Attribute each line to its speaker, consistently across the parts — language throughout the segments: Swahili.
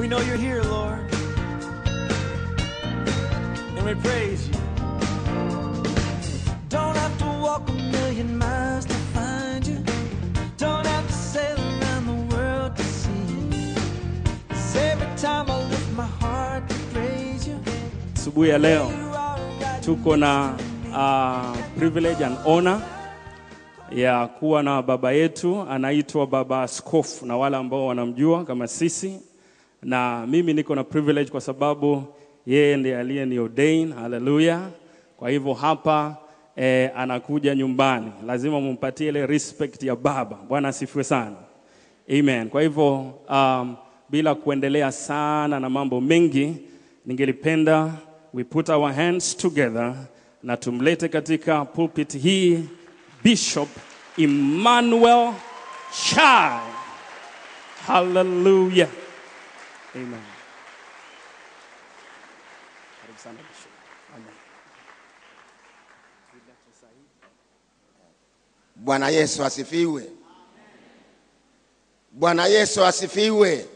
Speaker 1: We know you're here, Lord. And we praise you. Don't have to walk a million miles to find you. Don't have to sail around the world to see you. 'Cause every time I lift my heart to praise you,
Speaker 2: Asubuhi ya leo
Speaker 1: you are God.
Speaker 2: tuko na uh, privilege and honor ya kuwa na baba yetu anaitwa Baba Askofu, na wale ambao wanamjua kama sisi, na mimi niko na privilege kwa sababu yeye ndiye aliyeni ordain. Haleluya! Kwa hivyo hapa eh, anakuja nyumbani, lazima mumpatie ile respect ya baba. Bwana asifiwe sana. Amen. Kwa hivyo um, bila kuendelea sana na mambo mengi, ningelipenda we put our hands together na tumlete katika pulpit hii Bishop Emmanuel Chai. Hallelujah. Amen. Karibu sana Bishop. Amen.
Speaker 3: Bwana Yesu asifiwe. Bwana Yesu asifiwe.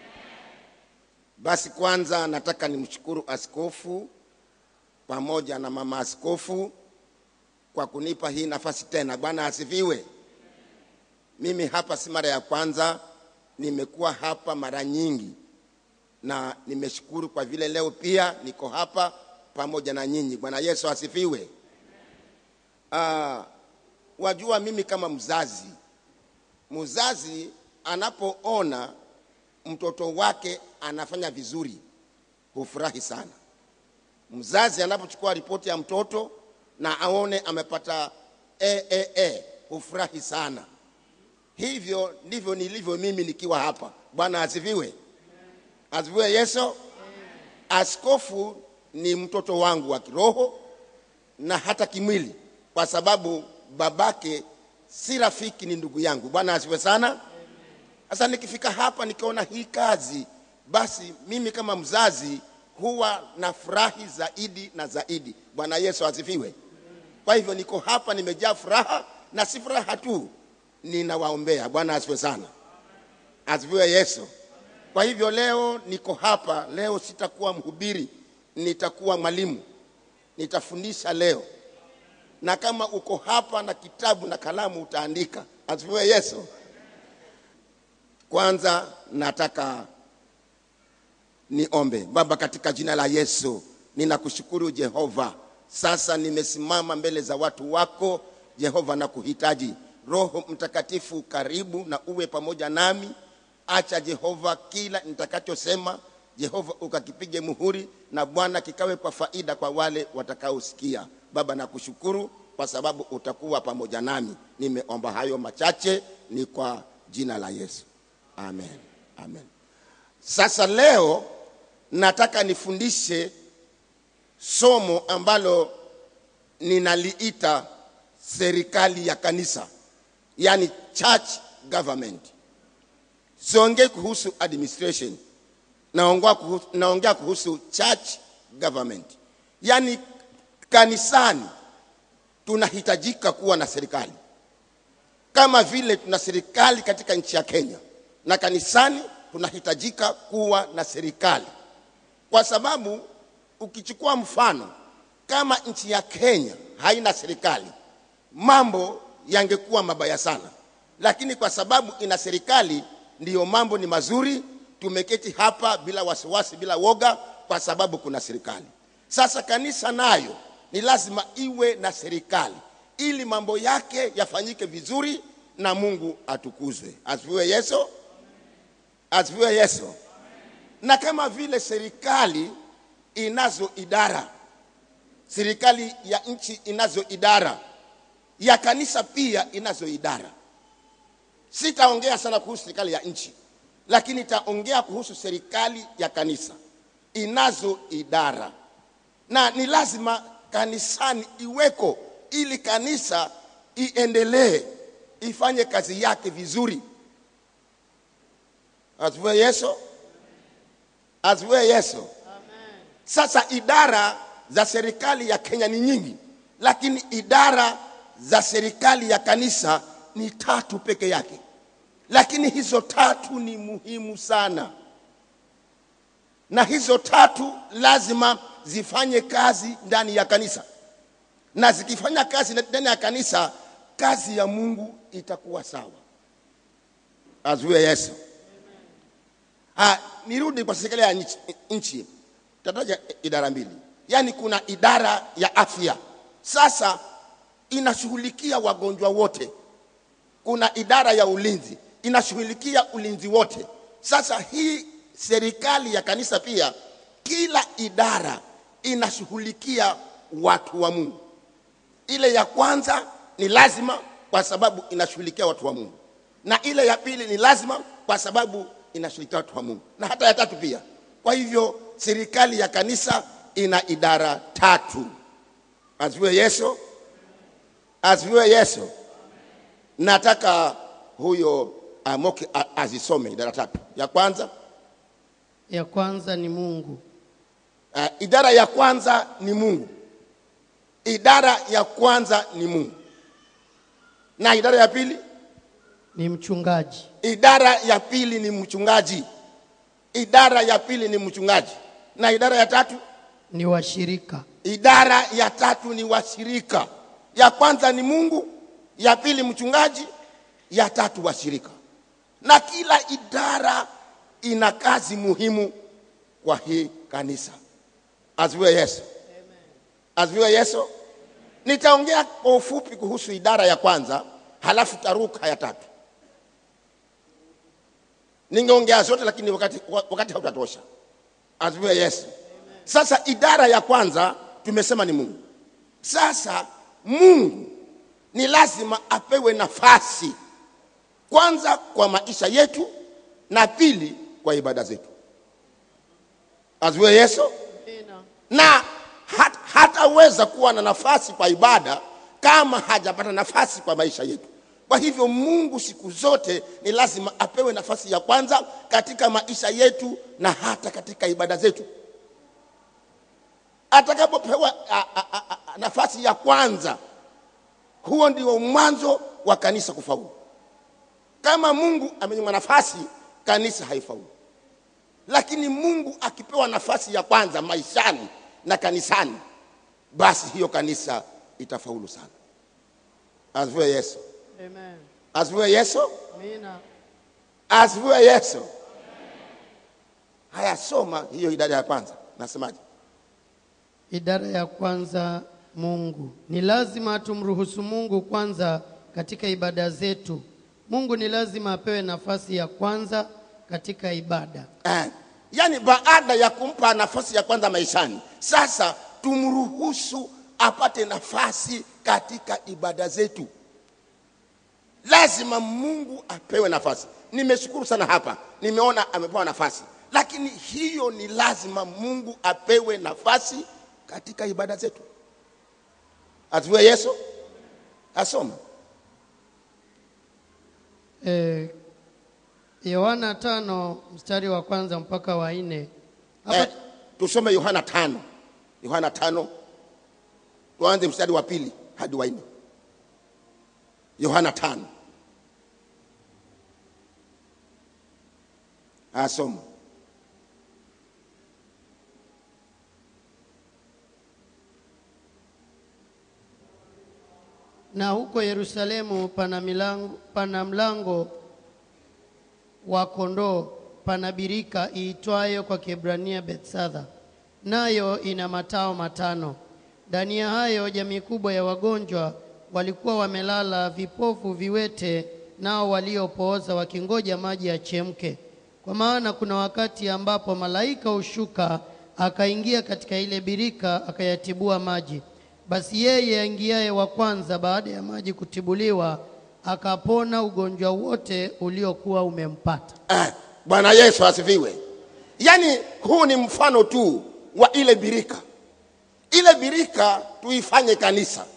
Speaker 3: Basi kwanza nataka nimshukuru askofu pamoja na mama askofu kwa kunipa hii nafasi tena. Bwana asifiwe. Mimi hapa si mara ya kwanza, nimekuwa hapa mara nyingi na nimeshukuru kwa vile leo pia niko hapa pamoja na nyinyi. Bwana Yesu asifiwe. Ah, wajua mimi kama mzazi, mzazi anapoona mtoto wake anafanya vizuri hufurahi sana. Mzazi anapochukua ripoti ya mtoto na aone amepata e, e, e, hufurahi sana. Hivyo ndivyo nilivyo mimi nikiwa hapa. Bwana asifiwe. Asifiwe Yesu. Askofu ni mtoto wangu wa kiroho na hata kimwili, kwa sababu babake si rafiki, ni ndugu yangu. Bwana asifiwe sana. Sasa nikifika hapa nikiona hii kazi, basi mimi kama mzazi huwa na furahi zaidi na zaidi. Bwana Yesu asifiwe. Kwa hivyo niko hapa nimejaa furaha, na si furaha tu, ninawaombea. Bwana asifiwe sana. Asifiwe Yesu. Kwa hivyo leo niko hapa, leo sitakuwa mhubiri, nitakuwa mwalimu, nitafundisha leo na kama uko hapa na kitabu na kalamu utaandika. Asifiwe Yesu. Kwanza nataka niombe. Baba, katika jina la Yesu ninakushukuru Jehova. Sasa nimesimama mbele za watu wako Jehova na kuhitaji Roho Mtakatifu, karibu na uwe pamoja nami. Acha Jehova kila nitakachosema Jehova ukakipige muhuri na Bwana kikawe kwa faida kwa wale watakaosikia. Baba nakushukuru kwa sababu utakuwa pamoja nami. Nimeomba hayo machache ni kwa jina la Yesu. Amen. Amen. Sasa leo nataka nifundishe somo ambalo ninaliita serikali ya kanisa, yani church government. Siongei kuhusu administration, naongea kuhusu, naongea kuhusu church government, yani kanisani tunahitajika kuwa na serikali kama vile tuna serikali katika nchi ya Kenya, na kanisani tunahitajika kuwa na serikali, kwa sababu ukichukua mfano kama nchi ya Kenya haina serikali, mambo yangekuwa mabaya sana, lakini kwa sababu ina serikali, ndiyo mambo ni mazuri. Tumeketi hapa bila wasiwasi, bila woga, kwa sababu kuna serikali. Sasa kanisa nayo ni lazima iwe na serikali ili mambo yake yafanyike vizuri na Mungu atukuzwe. Asifiwe Yesu. Asifiwe Yesu. Na kama vile serikali inazo idara, serikali ya nchi inazo idara, ya kanisa pia inazo idara. Sitaongea sana kuhusu serikali ya nchi, lakini nitaongea kuhusu serikali ya kanisa. Inazo idara, na ni lazima kanisani iweko ili kanisa iendelee ifanye kazi yake vizuri. Asifiwe Yesu. Asifiwe Yesu. Sasa idara za serikali ya Kenya ni nyingi, lakini idara za serikali ya kanisa ni tatu peke yake, lakini hizo tatu ni muhimu sana. na hizo tatu lazima zifanye kazi ndani ya kanisa, na zikifanya kazi ndani ya kanisa, kazi ya Mungu itakuwa sawa. Azuie Yesu. Ah, nirudi kwa serikali ya nchi, nchi. Tataja idara mbili, yaani kuna idara ya afya sasa inashughulikia wagonjwa wote. Kuna idara ya ulinzi inashughulikia ulinzi wote. Sasa hii serikali ya kanisa pia, kila idara inashughulikia watu wa Mungu. Ile ya kwanza ni lazima kwa sababu inashughulikia watu wa Mungu, na ile ya pili ni lazima kwa sababu inashughulikia watu wa Mungu, na hata ya tatu pia. Kwa hivyo serikali ya kanisa ina idara tatu. Asifiwe Yesu, asifiwe Yesu. Nataka huyo Amoki a- azisome idara tatu. Ya kwanza
Speaker 4: Ya kwanza ni Mungu,
Speaker 3: uh, idara ya kwanza ni Mungu. Idara ya kwanza ni Mungu, na idara ya pili,
Speaker 4: ni mchungaji,
Speaker 3: idara ya pili ni mchungaji. Idara ya pili ni mchungaji, na idara ya tatu
Speaker 4: ni washirika,
Speaker 3: Idara ya tatu ni washirika. Ya kwanza ni Mungu, ya pili mchungaji, ya tatu washirika. Na kila idara ina kazi muhimu kwa hii kanisa. Asifiwe Yesu. Asifiwe Yesu. Nitaongea kwa ufupi kuhusu idara ya kwanza, halafu taruka ya tatu. Ningeongea zote lakini wakati, wakati hautatosha. Asifiwe Yesu. Sasa idara ya kwanza tumesema ni Mungu. Sasa Mungu ni lazima apewe nafasi kwanza kwa maisha yetu na pili kwa ibada zetu. Asifiwe Yesu. Na hat, hataweza kuwa na nafasi kwa ibada kama hajapata nafasi kwa maisha yetu. Kwa hivyo Mungu siku zote ni lazima apewe nafasi ya kwanza katika maisha yetu na hata katika ibada zetu atakapopewa a- a- a- a- nafasi ya kwanza, huo ndio mwanzo wa kanisa kufaulu. Kama Mungu amenyima nafasi, kanisa haifaulu. Lakini Mungu akipewa nafasi ya kwanza maishani na kanisani, basi hiyo kanisa itafaulu sana. Asifiwe Yesu,
Speaker 4: Amen.
Speaker 3: asifiwe Yesu,
Speaker 4: Amina.
Speaker 3: asifiwe Yesu. Haya, soma hiyo idara ya kwanza, nasemaje?
Speaker 4: Idara ya kwanza Mungu. Ni lazima tumruhusu Mungu kwanza katika ibada zetu. Mungu ni lazima apewe nafasi ya kwanza katika ibada.
Speaker 3: Eh, yaani baada ya kumpa nafasi ya kwanza maishani, sasa tumruhusu apate nafasi katika ibada zetu. Lazima Mungu apewe nafasi. Nimeshukuru sana hapa, nimeona amepewa nafasi, lakini hiyo ni lazima Mungu apewe nafasi katika ibada zetu. Asifiwe Yesu. Asoma
Speaker 4: Eh, Yohana tano mstari wa kwanza mpaka wa nne. Hapa
Speaker 3: eh, tusome Yohana tano, Yohana tano, tuanze mstari wa pili hadi wa nne. Yohana tano, asoma.
Speaker 4: na huko Yerusalemu pana milango, pana mlango wa kondoo, pana birika iitwayo kwa Kiebrania Bethsaida, nayo ina matao matano. Ndani ya hayo jamii kubwa ya wagonjwa walikuwa wamelala, vipofu, viwete, nao waliopooza, wakingoja maji yachemke. Kwa maana kuna wakati ambapo malaika hushuka akaingia katika ile birika akayatibua maji. Basi yeye aingiaye wa kwanza baada ya maji kutibuliwa akapona ugonjwa wote uliokuwa umempata.
Speaker 3: Eh, Bwana Yesu asifiwe. Yaani huu ni mfano tu wa ile birika. Ile birika tuifanye kanisa.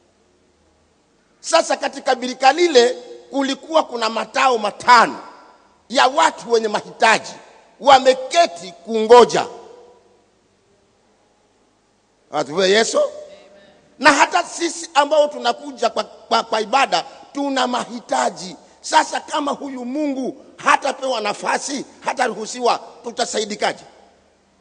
Speaker 3: Sasa katika birika lile kulikuwa kuna matao matano ya watu wenye mahitaji wameketi kungoja. Asifiwe Yesu. Na hata sisi ambao tunakuja kwa, kwa, kwa ibada tuna mahitaji. Sasa kama huyu Mungu hatapewa nafasi, hataruhusiwa, tutasaidikaje?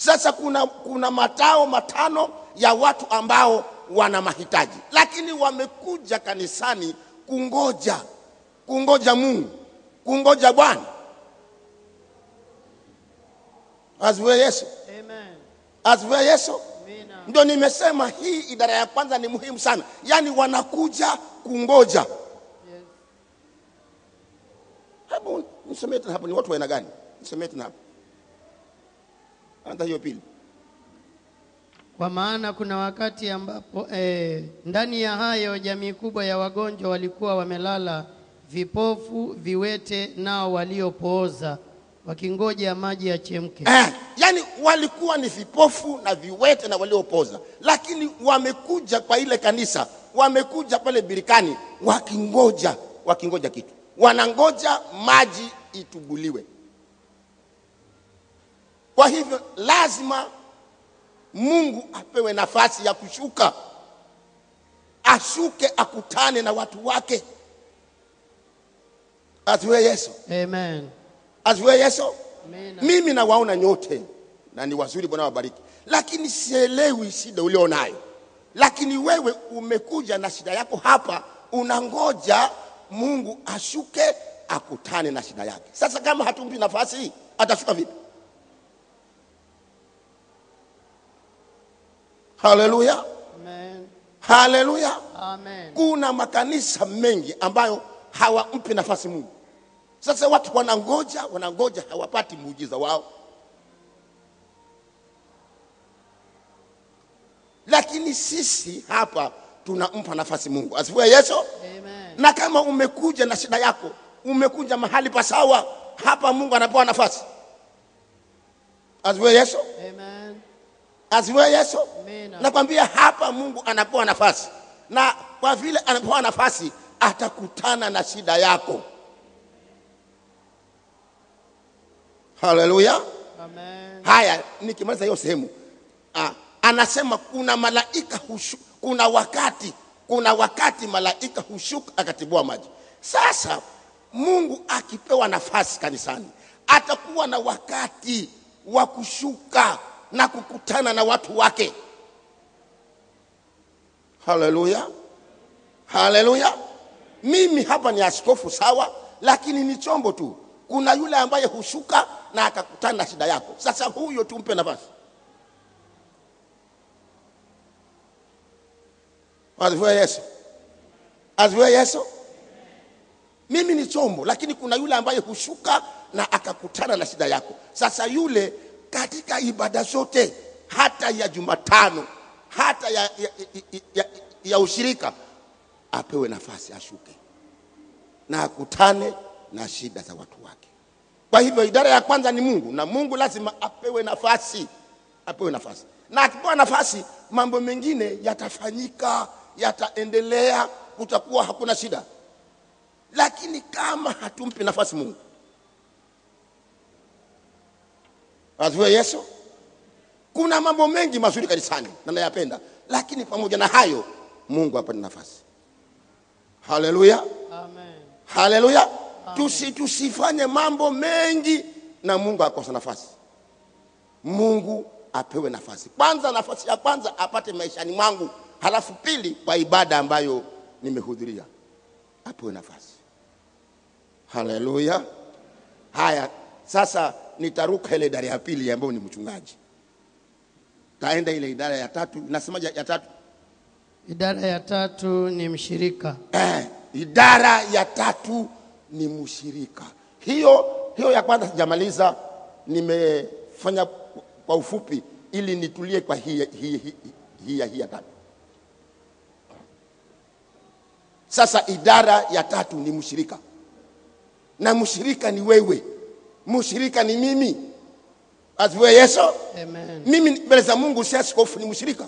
Speaker 3: Sasa kuna, kuna matao matano ya watu ambao wana mahitaji, lakini wamekuja kanisani kungoja, kungoja Mungu, kungoja Bwana. Asifiwe Yesu,
Speaker 4: Amen.
Speaker 3: asifiwe Yesu.
Speaker 4: Amina.
Speaker 3: Ndio nimesema hii idara ya kwanza ni muhimu sana, yaani wanakuja kungoja.
Speaker 4: Yes.
Speaker 3: Hebu nisomee tena hapo, ni watu wa aina gani? Nisomee tena hapo, anza hiyo pili.
Speaker 4: Kwa maana kuna wakati ambapo eh, ndani ya hayo jamii kubwa ya wagonjwa walikuwa wamelala, vipofu, viwete, nao waliopooza, wakingoja maji yachemke.
Speaker 3: Eh, yani walikuwa ni vipofu na viwete na waliopoza, lakini wamekuja kwa ile kanisa, wamekuja pale birikani wakingoja, wakingoja kitu, wanangoja maji itubuliwe. Kwa hivyo lazima Mungu apewe nafasi ya kushuka, ashuke akutane na watu wake. Asiwe Yesu,
Speaker 4: Amen.
Speaker 3: asiwe Yesu.
Speaker 4: Amina.
Speaker 3: Mimi nawaona nyote na ni wazuri, Bwana wabariki, lakini sielewi shida ulionayo. Lakini wewe umekuja na shida yako hapa, unangoja Mungu ashuke akutane na shida yake. Sasa kama hatumpi nafasi hii, atashuka vipi? Haleluya,
Speaker 4: Amen.
Speaker 3: haleluya.
Speaker 4: Amen.
Speaker 3: Kuna makanisa mengi ambayo hawampi nafasi Mungu. Sasa watu wanangoja, wanangoja, hawapati muujiza wao. Lakini sisi hapa tunampa nafasi Mungu. Asifiwe Yesu.
Speaker 4: Amen.
Speaker 3: Na kama umekuja na shida yako, umekuja mahali pasawa, hapa Mungu anapewa nafasi. Asifiwe Yesu.
Speaker 4: Amen.
Speaker 3: Asifiwe Yesu.
Speaker 4: Amina.
Speaker 3: Nakwambia hapa Mungu anapewa nafasi, na kwa vile anapewa nafasi atakutana na shida yako. Haleluya.
Speaker 4: Amen.
Speaker 3: Haya, nikimaliza hiyo sehemu ah, anasema kuna malaika hushu, kuna wakati kuna wakati malaika hushuka akatibua maji. Sasa Mungu akipewa nafasi kanisani, atakuwa na wakati wa kushuka na kukutana na watu wake. Haleluya, haleluya. Mimi hapa ni askofu sawa, lakini ni chombo tu. Kuna yule ambaye hushuka na akakutana na shida yako. Sasa huyo tumpe nafasi. Asifiwe Yesu, asifiwe Yesu. Mimi ni chombo, lakini kuna yule ambaye hushuka na akakutana na shida yako. Sasa yule katika ibada zote, hata ya Jumatano, hata ya, ya, ya, ya, ya ushirika, apewe nafasi ashuke na akutane na shida za watu wake. Kwa hivyo idara ya kwanza ni Mungu, na Mungu lazima apewe nafasi, apewe nafasi, na akipewa nafasi, mambo mengine yatafanyika, yataendelea, kutakuwa hakuna shida. Lakini kama hatumpi nafasi Mungu, asifiwe Yesu. Kuna mambo mengi mazuri kanisani na nayapenda, lakini pamoja na hayo Mungu apate nafasi. Haleluya.
Speaker 4: Amen.
Speaker 3: Haleluya. Tusi, tusifanye mambo mengi na Mungu akosa nafasi. Mungu apewe nafasi kwanza. Nafasi ya kwanza apate maishani mwangu, halafu pili kwa ibada ambayo nimehudhuria apewe nafasi. Haleluya. Haya, sasa nitaruka ile idara ya pili ambayo ni mchungaji, taenda ile idara ya tatu. Nasemaje ya tatu?
Speaker 4: Idara ya tatu ni mshirika.
Speaker 3: eh, idara ya tatu ni mshirika. Hiyo hiyo ya kwanza sijamaliza, nimefanya kwa ufupi ili nitulie kwa hii hii hii, hii, hii ya tatu. Sasa idara ya tatu ni mshirika, na mshirika ni wewe, mshirika ni mimi. Asifiwe Yesu.
Speaker 4: Amen.
Speaker 3: Mimi mbele za Mungu si askofu, ni mshirika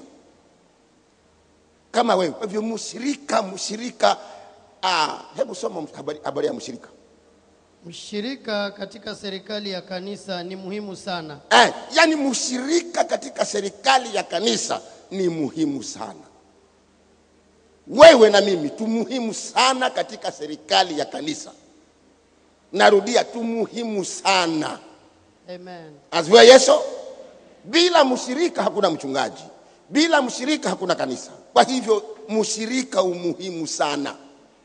Speaker 3: kama wewe. Kwa hivyo mshirika, mshirika. Ah, hebu soma habari, habari ya mshirika.
Speaker 4: Mshirika katika serikali ya kanisa ni muhimu sana.
Speaker 3: Eh, yani mshirika katika serikali ya kanisa ni muhimu sana. Wewe na mimi tu muhimu sana katika serikali ya kanisa. Narudia, tu muhimu sana.
Speaker 4: Amen.
Speaker 3: Asifiwe Yesu. bila mshirika hakuna mchungaji bila mshirika hakuna kanisa kwa hivyo mshirika umuhimu sana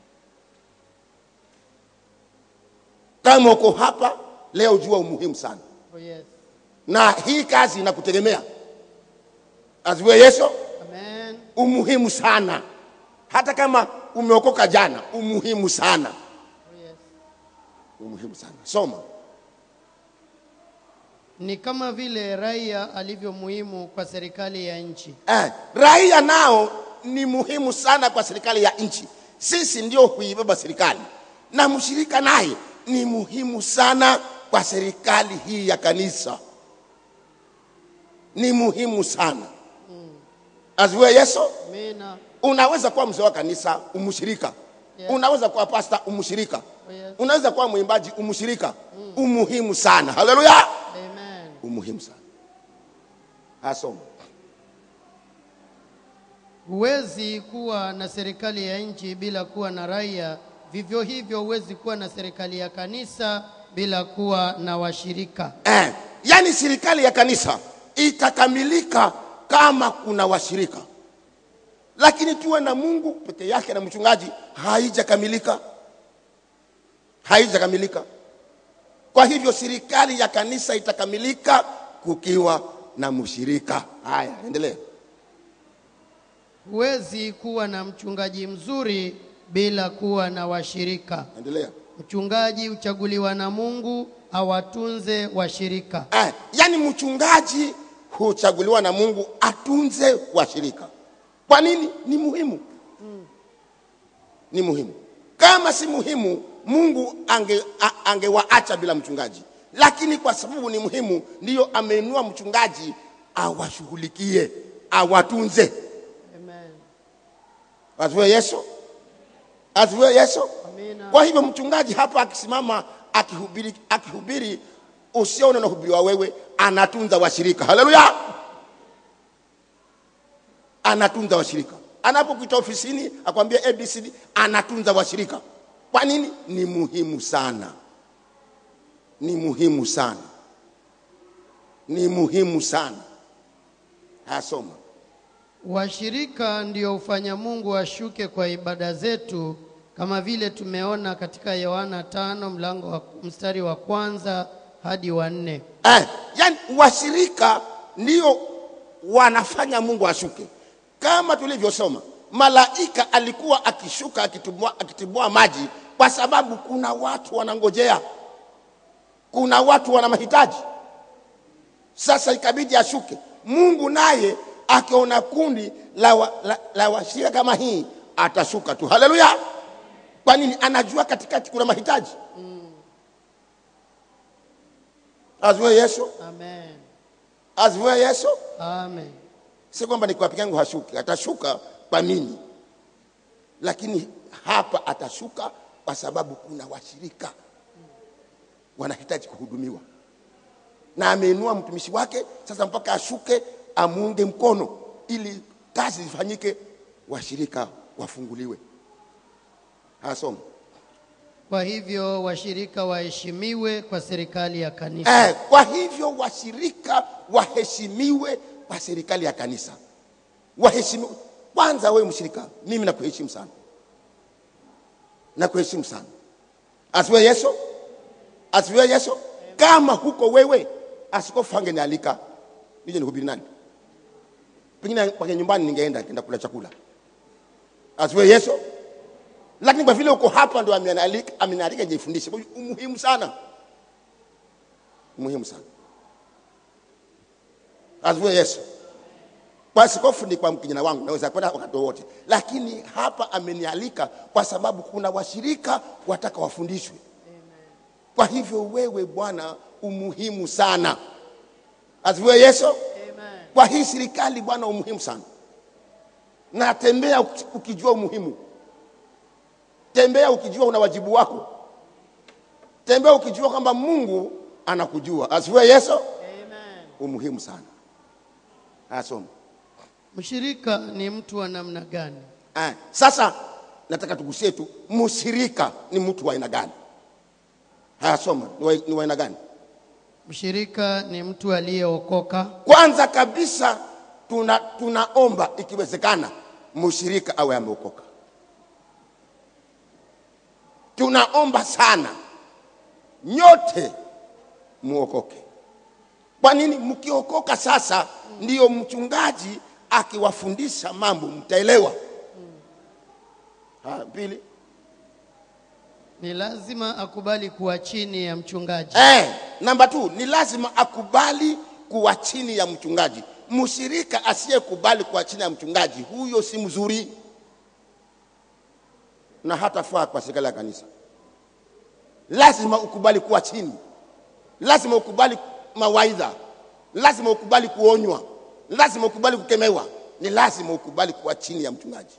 Speaker 3: kama uko hapa leo jua umuhimu sana
Speaker 4: Oh, yes.
Speaker 3: na hii kazi inakutegemea asiwe yesu
Speaker 4: Amen.
Speaker 3: umuhimu sana hata kama umeokoka jana umuhimu sana
Speaker 4: Oh, yes.
Speaker 3: umuhimu sana soma
Speaker 4: Ni kama vile raia alivyo muhimu kwa serikali ya nchi.
Speaker 3: eh, raia nao ni muhimu sana kwa serikali ya nchi sisi ndio huibeba serikali na mshirika naye ni muhimu sana kwa serikali hii ya kanisa ni muhimu sana aziwe yesu
Speaker 4: Amina.
Speaker 3: unaweza kuwa mzee wa kanisa umshirika
Speaker 4: Yeah.
Speaker 3: unaweza kuwa pasta umshirika
Speaker 4: Oh, yes.
Speaker 3: unaweza kuwa mwimbaji umshirika umuhimu sana haleluya
Speaker 4: Amen.
Speaker 3: umuhimu sana asoma
Speaker 4: Huwezi kuwa na serikali ya nchi bila kuwa na raia. Vivyo hivyo huwezi kuwa na serikali ya kanisa bila kuwa na washirika.
Speaker 3: eh, yani serikali ya kanisa itakamilika kama kuna washirika lakini tuwe na mungu peke yake na mchungaji haijakamilika haijakamilika kwa hivyo serikali ya kanisa itakamilika kukiwa na mshirika haya endelea
Speaker 4: Huwezi kuwa na mchungaji mzuri bila kuwa na washirika.
Speaker 3: endelea
Speaker 4: Mchungaji huchaguliwa na Mungu awatunze washirika.
Speaker 3: eh, yani mchungaji huchaguliwa na mungu atunze washirika kwa nini ni muhimu ni muhimu kama si muhimu mungu ange, a- angewaacha bila mchungaji lakini kwa sababu ni muhimu ndiyo ameinua mchungaji awashughulikie awatunze
Speaker 4: Amen.
Speaker 3: asiwe yesu asiwe yesu
Speaker 4: Amina.
Speaker 3: kwa hivyo mchungaji hapa akisimama akihubiri, akihubiri usione unahubiriwa wewe anatunza washirika haleluya anatunza washirika anapokuita ofisini akwambia abcd anatunza washirika kwa nini ni muhimu sana ni muhimu sana ni muhimu sana asoma
Speaker 4: Washirika ndio hufanya Mungu ashuke kwa ibada zetu kama vile tumeona katika Yohana tano mlango wa mstari wa kwanza hadi wa nne.
Speaker 3: eh, yani washirika ndio wanafanya mungu ashuke kama tulivyosoma malaika alikuwa akishuka akitibua, akitibua maji kwa sababu kuna watu wanangojea kuna watu wana mahitaji sasa ikabidi ashuke mungu naye akiona kundi la, wa, la, la washirika kama hii atashuka tu haleluya kwa nini anajua katikati kuna mahitaji aziwe yesu
Speaker 4: Amen.
Speaker 3: aziwe yesu
Speaker 4: Amen.
Speaker 3: si kwamba ni kwa peke yangu hashuki atashuka kwa mimi lakini hapa atashuka kwa sababu kuna washirika wanahitaji kuhudumiwa na ameinua mtumishi wake sasa mpaka ashuke amuunge mkono ili kazi zifanyike washirika wafunguliwe asoma
Speaker 4: Kwa hivyo washirika waheshimiwe kwa serikali ya kanisa.
Speaker 3: Eh, kwa hivyo washirika waheshimiwe kwa serikali ya kanisa. Waheshimiwe kwanza. Wewe mshirika, mimi nakuheshimu sana, nakuheshimu sana. Asiwe Yesu, asiwe Yesu. Kama huko wewe, askofu angenialika nije nihubiri nani? Pengine kwake nyumbani ningeenda kenda kula chakula. Asiwe Yesu. Lakini kwa vile uko hapa ndo amenialika, amenialika nijifundishe. Kwa hiyo umuhimu sana muhimu sana asifiwe yesu kwa askofu ni kwa kijana wangu naweza kwenda wakati wowote lakini hapa amenialika kwa sababu kuna washirika wataka wafundishwe kwa hivyo wewe bwana umuhimu sana asifiwe yesu
Speaker 4: Amen.
Speaker 3: kwa hii serikali bwana umuhimu sana na tembea uki- ukijua umuhimu tembea ukijua una wajibu wako tembea ukijua kwamba mungu anakujua asifiwe yesu
Speaker 4: Amen.
Speaker 3: umuhimu sana asoma
Speaker 4: Mshirika ni mtu wa namna gani?
Speaker 3: Ah, sasa nataka tugusie tu mshirika ni mtu wa aina gani haya soma ni wa- ni wa aina gani
Speaker 4: Mshirika ni mtu aliyeokoka.
Speaker 3: Kwanza kabisa tuna, tunaomba ikiwezekana mshirika awe ameokoka. Tunaomba sana nyote muokoke. Kwa nini? Mkiokoka sasa, ndiyo mchungaji akiwafundisha mambo mtaelewa. Ha, pili
Speaker 4: Ni lazima akubali kuwa chini ya mchungaji.
Speaker 3: Eh, namba tu ni lazima akubali kuwa chini ya mchungaji. Mshirika asiyekubali kuwa chini ya mchungaji, huyo si mzuri na hatafaa kwa serikali ya kanisa. Lazima ukubali kuwa chini, lazima ukubali mawaidha, lazima ukubali kuonywa, lazima ukubali kukemewa, ni lazima ukubali kuwa chini ya mchungaji.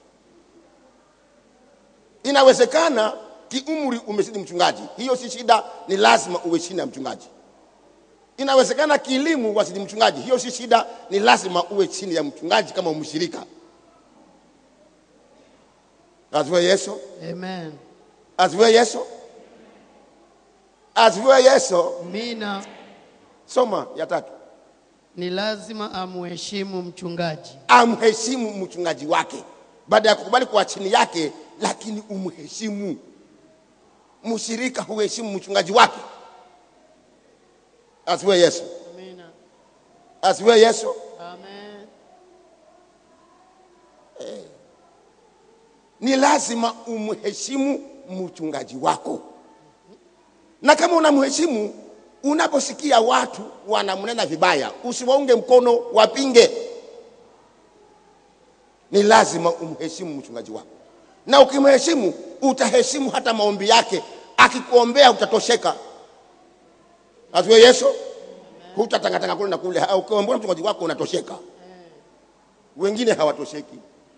Speaker 3: Inawezekana kiumri umezidi mchungaji, hiyo si shida, ni lazima uwe chini ya mchungaji. Inawezekana kielimu wazidi mchungaji, hiyo si shida, ni lazima uwe chini ya mchungaji kama mshirika. Asifiwe Yesu,
Speaker 4: Amen.
Speaker 3: asifiwe Yesu, asifiwe Yesu.
Speaker 4: Mina
Speaker 3: Soma ya tatu,
Speaker 4: ni lazima amheshimu mchungaji.
Speaker 3: amheshimu mchungaji wake, baada ya kukubali kuwa chini yake, lakini umheshimu. Mshirika huheshimu mchungaji wake. Asifiwe Yesu,
Speaker 4: Amina.
Speaker 3: asifiwe Yesu.
Speaker 4: Amen.
Speaker 3: ni lazima umheshimu mchungaji wako, na kama unamheshimu, unaposikia watu wanamnena vibaya, usiwaunge mkono, wapinge. Ni lazima umheshimu mchungaji wako, na ukimheshimu, utaheshimu hata maombi yake. Akikuombea utatosheka. Asiwe Yesu, hutatangatanga kule na kule. Ukiombea mchungaji wako unatosheka, wengine hawatosheki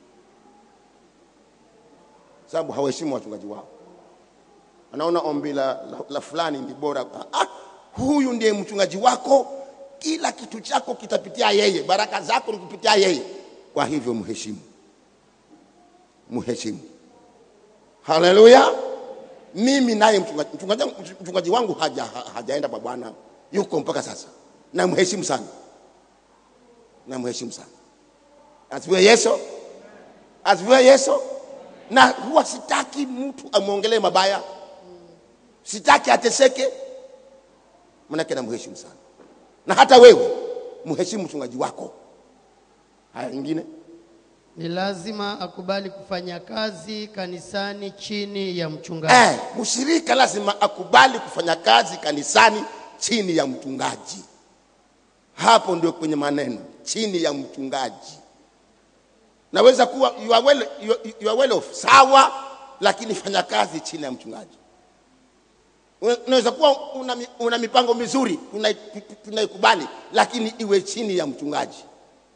Speaker 3: sababu hawaheshimu wachungaji wao. Anaona ombi la, la, la fulani ndi bora. Ah, huyu ndiye mchungaji wako, kila kitu chako kitapitia yeye, baraka zako ni kupitia yeye. Kwa hivyo mheshimu, mheshimu. Haleluya! Mimi naye mchungaji, mchungaji, mchungaji wangu haja, ha- hajaenda kwa Bwana, yuko mpaka sasa, namheshimu sana, namheshimu sana. Asifiwe Yesu, asifiwe Yesu na huwa sitaki mtu amwongelee mabaya, sitaki ateseke, manake namheshimu sana. Na hata wewe mheshimu mchungaji wako. Haya, ingine
Speaker 4: Ni lazima akubali kufanya kazi kanisani chini ya mchungaji.
Speaker 3: eh, mshirika lazima akubali kufanya kazi kanisani chini ya mchungaji. Hapo ndio kwenye maneno chini ya mchungaji. Naweza kuwa you are well, you, you are well off, sawa, lakini fanya kazi chini ya mchungaji. Una- Unaweza kuwa una, mi- una mipango mizuri tunai- tu- tunaikubali, lakini iwe chini ya mchungaji.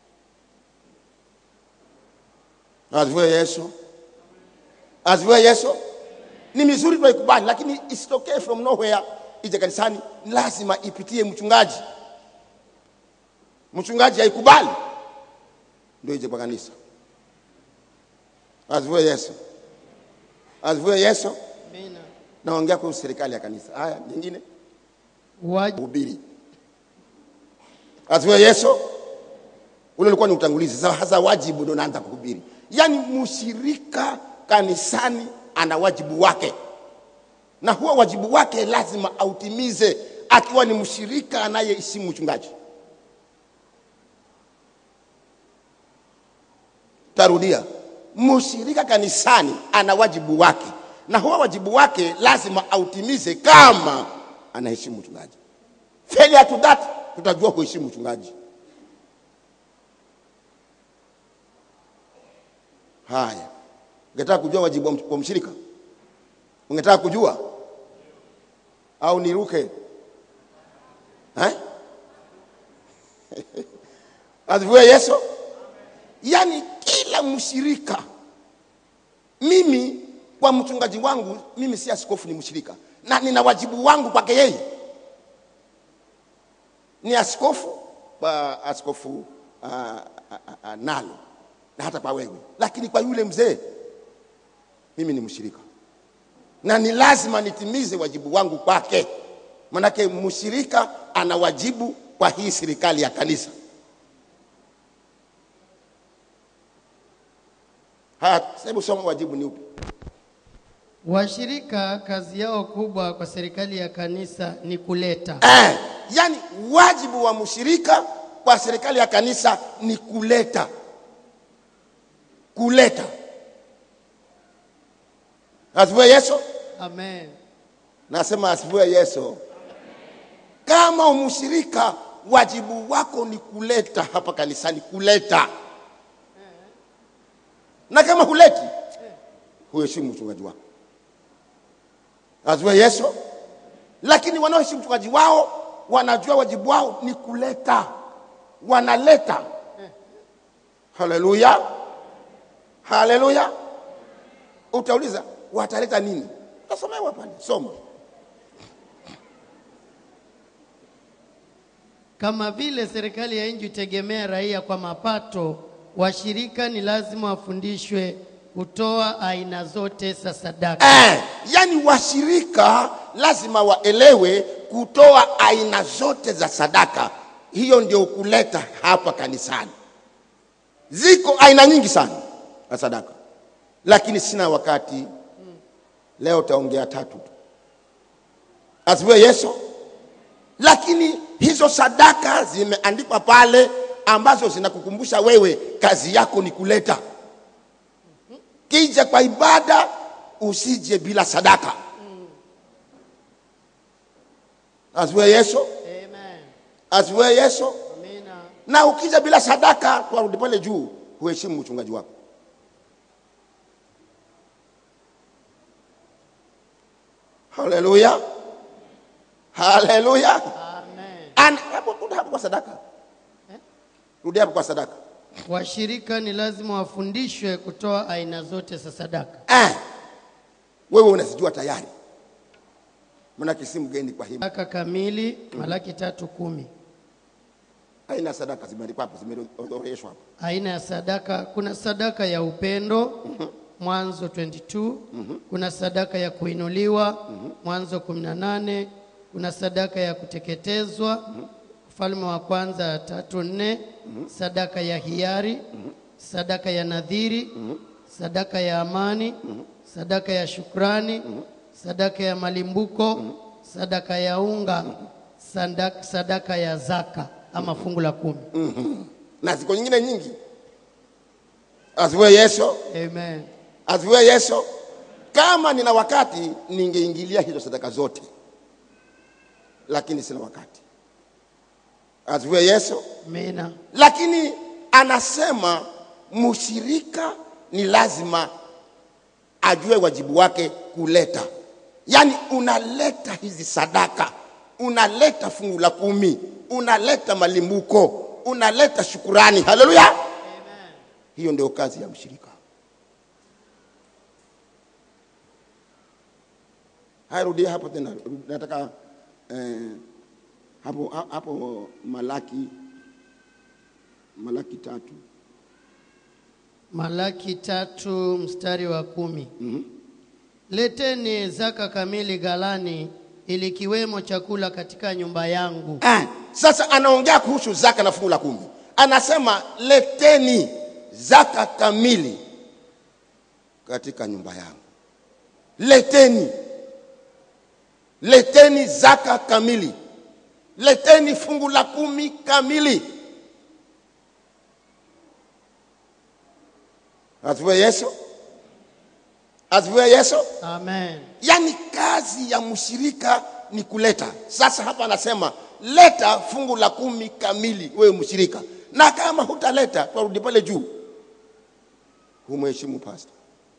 Speaker 3: Asifiwe Yesu, asifiwe Yesu. Ni mizuri tunaikubali, lakini isitokee from nowhere ije kanisani, lazima ipitie mchungaji. Mchungaji haikubali ndio ije kwa kanisa. Asifiwe Yesu, asifiwe Yesu.
Speaker 4: Amina.
Speaker 3: Naongea kuhusu serikali ya kanisa. Haya, nyingine
Speaker 4: Wajibu
Speaker 3: hubiri. Asifiwe Yesu. Ule ulikuwa ni utangulizi. Sasa hasa wajibu ndio naanza kuhubiri. Yaani mshirika kanisani ana wajibu wake, na huo wajibu wake lazima autimize akiwa ni mshirika anayeheshimu mchungaji. Tarudia, mshirika kanisani ana wajibu wake, na huo wajibu wake lazima autimize kama anaheshimu mchungaji. Failure to that, tutajua kuheshimu mchungaji. Haya, ungetaka kujua wajibu wa mch- wa mshirika? Ungetaka kujua au niruke eh? Asifiwe Yesu. Yaani kila mshirika, mimi kwa mchungaji wangu, mimi si askofu, ni mshirika na nina wajibu wangu kwake yeye. Ni askofu kwa askofu uh, uh, uh, nalo na hata kwa wewe, lakini kwa yule mzee mimi ni mshirika na ni lazima nitimize wajibu wangu kwake, manake mshirika ana wajibu kwa hii serikali ya kanisa. Haya, hebu soma wajibu ni upi?
Speaker 4: Washirika kazi yao kubwa kwa serikali ya kanisa ni kuleta
Speaker 3: Eh, yani wajibu wa mshirika kwa serikali ya kanisa ni kuleta, kuleta. Asifiwe Yesu.
Speaker 4: amen.
Speaker 3: Nasema asifiwe Yesu. Kama umshirika, wajibu wako ni kuleta hapa kanisani, kuleta. Na kama huleti, huheshimu mchungaji wako. Asifiwe Yesu. Lakini wanaoheshimu mchungaji wao wanajua wajibu wao ni kuleta, wanaleta. Haleluya, haleluya. Utauliza wataleta nini? Utasomewa pale, soma.
Speaker 4: Kama vile serikali ya nchi hutegemea raia kwa mapato, washirika ni lazima wafundishwe kutoa aina zote za sadaka.
Speaker 3: Eh, yani washirika lazima waelewe kutoa aina zote za sadaka. Hiyo ndio kuleta hapa kanisani. Ziko aina nyingi sana za sadaka, lakini sina wakati. Leo taongea tatu tu. Asifiwe Yesu. Lakini hizo sadaka zimeandikwa pale ambazo zinakukumbusha wewe kazi yako ni kuleta. Kija kwa ibada usije bila sadaka. Asifiwe Yesu.
Speaker 4: Amen.
Speaker 3: Asifiwe Yesu.
Speaker 4: Amina.
Speaker 3: Na ukija bila sadaka, twarudi pale juu, huheshimu mchungaji wako. Haleluya, haleluya.
Speaker 4: Amen.
Speaker 3: Ana- hapo- Rudi hapo kwa sadaka, rudi hapo kwa sadaka.
Speaker 4: Washirika ni lazima wafundishwe kutoa aina zote za sadaka.
Speaker 3: Eh, wewe unazijua tayari, maanake si mgeni kwa hii
Speaker 4: Sadaka kamili, Malaki tatu kumi.
Speaker 3: aina ya sadaka zimeandikwa hapo, zimeorodheshwa hapo.
Speaker 4: Aina ya sadaka, kuna sadaka ya upendo Mwanzo 22, kuna sadaka ya kuinuliwa Mwanzo 18, kuna sadaka ya kuteketezwa Ufalme wa kwanza tatu nne, sadaka ya hiari, sadaka ya nadhiri, sadaka ya amani, sadaka ya shukrani, sadaka ya malimbuko, sadaka ya unga, sadaka, sadaka ya zaka ama fungu la kumi.
Speaker 3: na ziko nyingine nyingi. Asifiwe Yesu,
Speaker 4: Amen.
Speaker 3: asifiwe Yesu. Kama nina wakati ningeingilia hizo sadaka zote, lakini sina wakati. Asifiwe Yesu.
Speaker 4: Amina.
Speaker 3: Lakini anasema mshirika ni lazima ajue wajibu wake kuleta, yaani unaleta hizi sadaka, unaleta fungu la kumi, unaleta malimbuko, unaleta shukurani. Haleluya! Hiyo ndio kazi ya mshirika. Haya, rudia hapo tena, nataka eh, hapo hapo Malaki Malaki tatu
Speaker 4: Malaki tatu mstari wa kumi. Leteni zaka kamili ghalani, ili kiwemo chakula katika nyumba yangu.
Speaker 3: Ah, sasa anaongea kuhusu zaka na fungu la kumi. Anasema leteni zaka kamili katika nyumba yangu. Leteni, leteni zaka kamili, leteni fungu la kumi kamili. Asifiwe Yesu, asifiwe Yesu.
Speaker 4: Amen.
Speaker 3: Yaani kazi ya mshirika ni kuleta. Sasa hapa anasema leta fungu la kumi kamili, wewe mshirika, na kama hutaleta, twarudi pale juu, humheshimu pasta.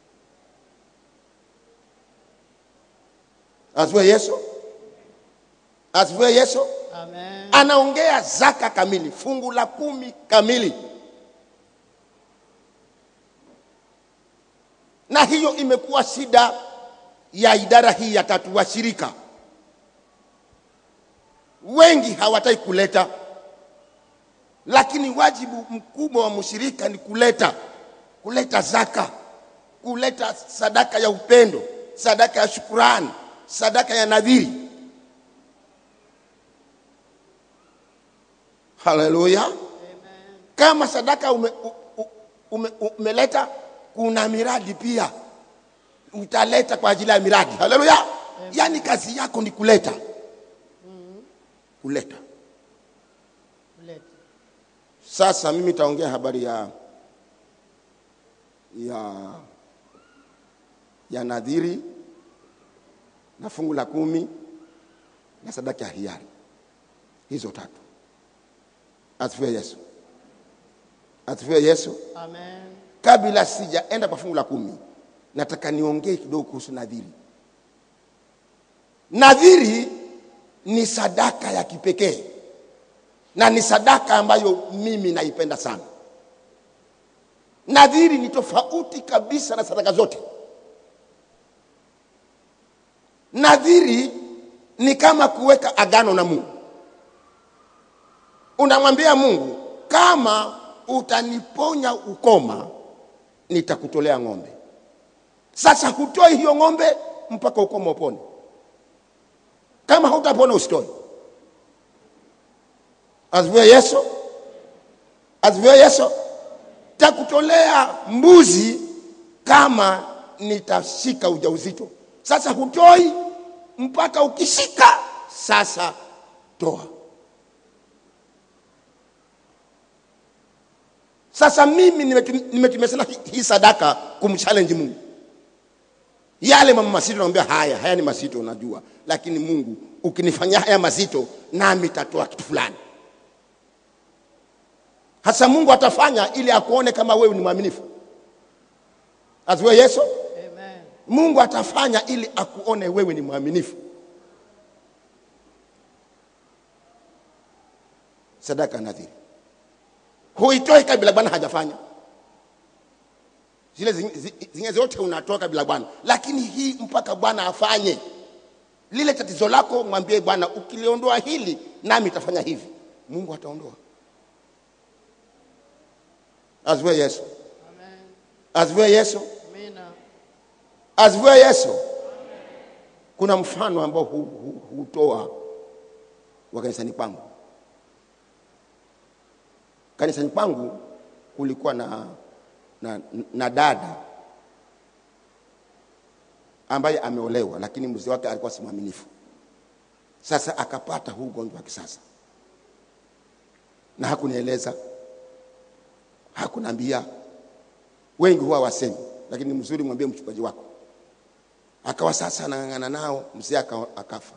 Speaker 3: Asifiwe Yesu, asifiwe Yesu.
Speaker 4: Amen.
Speaker 3: Anaongea zaka kamili, fungu la kumi kamili, na hiyo imekuwa shida ya idara hii ya tatu washirika wengi hawataki kuleta, lakini wajibu mkubwa wa mshirika ni kuleta, kuleta zaka, kuleta sadaka ya upendo, sadaka ya shukurani, sadaka ya nadhiri. haleluya kama sadaka ume, u- u- ume, umeleta kuna miradi pia utaleta kwa ajili ya miradi haleluya yaani kazi yako ni kuleta kuleta
Speaker 4: Kuleta.
Speaker 3: sasa mimi taongea habari ya ya ya nadhiri na fungu la kumi na sadaka ya hiari hizo tatu asifiwe yesu asifiwe yesu
Speaker 4: Amen.
Speaker 3: kabla sijaenda kwa fungu la kumi nataka niongee kidogo kuhusu nadhiri nadhiri ni sadaka ya kipekee na ni sadaka ambayo mimi naipenda sana nadhiri ni tofauti kabisa na sadaka zote nadhiri ni kama kuweka agano na mungu unamwambia mungu kama utaniponya ukoma nitakutolea ng'ombe sasa hutoi hiyo ng'ombe mpaka ukoma upone kama hautapona usitoi asifiwe yesu asifiwe yesu takutolea mbuzi kama nitashika ujauzito sasa hutoi mpaka ukishika sasa toa sasa mimi nimetum- nimetumia sana hii- hii sadaka kumchallenge mungu yale mama mazito naambia haya haya ni mazito najua lakini mungu ukinifanyia haya mazito nami tatoa kitu fulani hasa mungu atafanya ili akuone kama wewe ni mwaminifu asiwe yesu
Speaker 4: Amen.
Speaker 3: mungu atafanya ili akuone wewe ni mwaminifu sadaka nadhiri huitoi kabla bwana hajafanya zile zing- zi- zingine zote unatoa kabla bwana lakini hii mpaka bwana afanye lile tatizo lako mwambie bwana ukiliondoa hili nami itafanya hivi mungu ataondoa asifiwe yesu
Speaker 4: Amen.
Speaker 3: asifiwe yesu
Speaker 4: Amina.
Speaker 3: asifiwe yesu kuna mfano ambao hu- hu- hutoa wa kanisani kwangu kanisani kwangu kulikuwa na, na, na dada ambaye ameolewa lakini mzee wake alikuwa si mwaminifu sasa akapata huu ugonjwa wa kisasa na hakunieleza hakuniambia wengi huwa wasemi lakini ni mzuri mwambie mchungaji wako akawa sasa anang'ang'ana nao mzee aka- akafa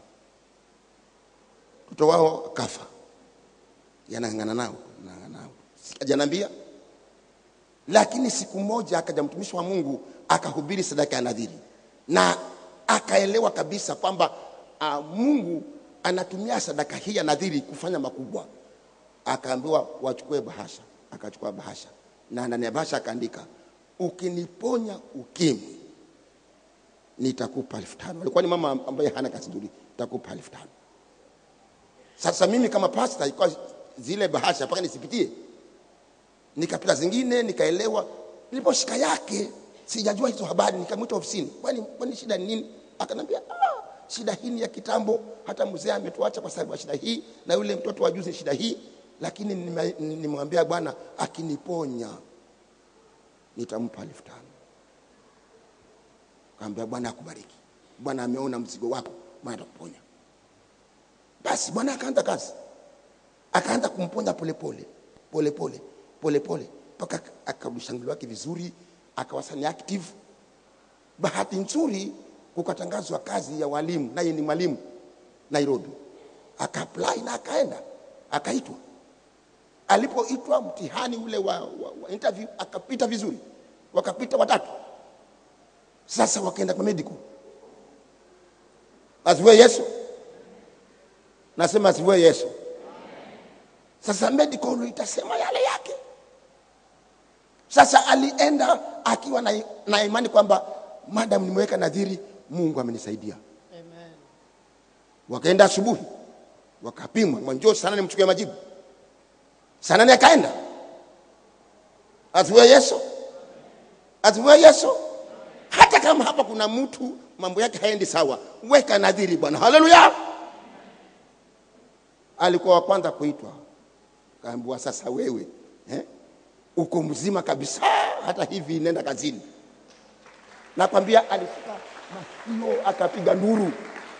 Speaker 3: mtoto wao akafa yanang'ang'ana nao anang'ang'ana nao ajanambia lakini siku moja akaja mtumishi wa mungu akahubiri sadaka ya nadhiri na akaelewa kabisa kwamba uh, mungu anatumia sadaka hii ya nadhiri kufanya makubwa akaambiwa wachukue bahasha akachukua bahasha na ndani ya bahasha akaandika ukiniponya ukimwi nitakupa elfu tano alikuwa ni mama ambaye hana kazi nzuri nitakupa elfu tano sasa mimi kama pasta ilikuwa zile bahasha mpaka nisipitie nikapita zingine nikaelewa niliposhika yake sijajua hizo habari nikamwita ofisini kwani kwani shida ni nini akanambia ah, shida hii ni ya kitambo hata mzee ametuacha kwa sababu ya shida hii na yule mtoto wa juzi shida hii lakini nime- nimemwambia bwana akiniponya nitampa elfu tano kaambia bwana akubariki bwana ameona mzigo wako bwana atakuponya basi bwana akaanza kazi akaanza kumponya polepole polepole polepole mpaka akarudisha mwili wake vizuri akawa ni active bahati nzuri kukatangazwa kazi ya walimu naye ni mwalimu nairobi akaapply na akaenda akaitwa alipoitwa mtihani ule wa, wa, wa interview akapita vizuri wakapita watatu sasa wakaenda kwa medical asifiwe yesu nasema asifiwe yesu sasa medical itasema yale yake sasa alienda akiwa na, na imani kwamba madam nimeweka nadhiri mungu amenisaidia
Speaker 4: Amen.
Speaker 3: wakaenda asubuhi wakapimwa mwanjoo sana nimchukia majibu saa nane akaenda asifiwe yesu asifiwe yesu hata kama hapa kuna mtu mambo yake haendi sawa weka nadhiri bwana haleluya alikuwa wa kwanza kuitwa kaambiwa sasa wewe eh, uko mzima kabisa hata hivi nenda kazini nakwambia alifika masikio akapiga nduru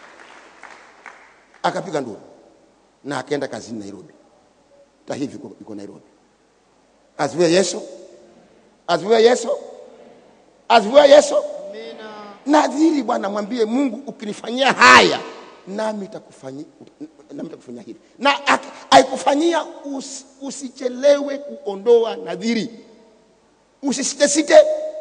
Speaker 3: akapiga nduru na akaenda kazini nairobi hata hivi iko- iko nairobi asifiwe yesu asifiwe yesu asifiwe yesu
Speaker 4: Amina.
Speaker 3: nadhiri bwana mwambie mungu ukinifanyia haya nami takufanyia nami takufanyia hivi na ak- aikufanyia us, usichelewe kuondoa nadhiri usisitesite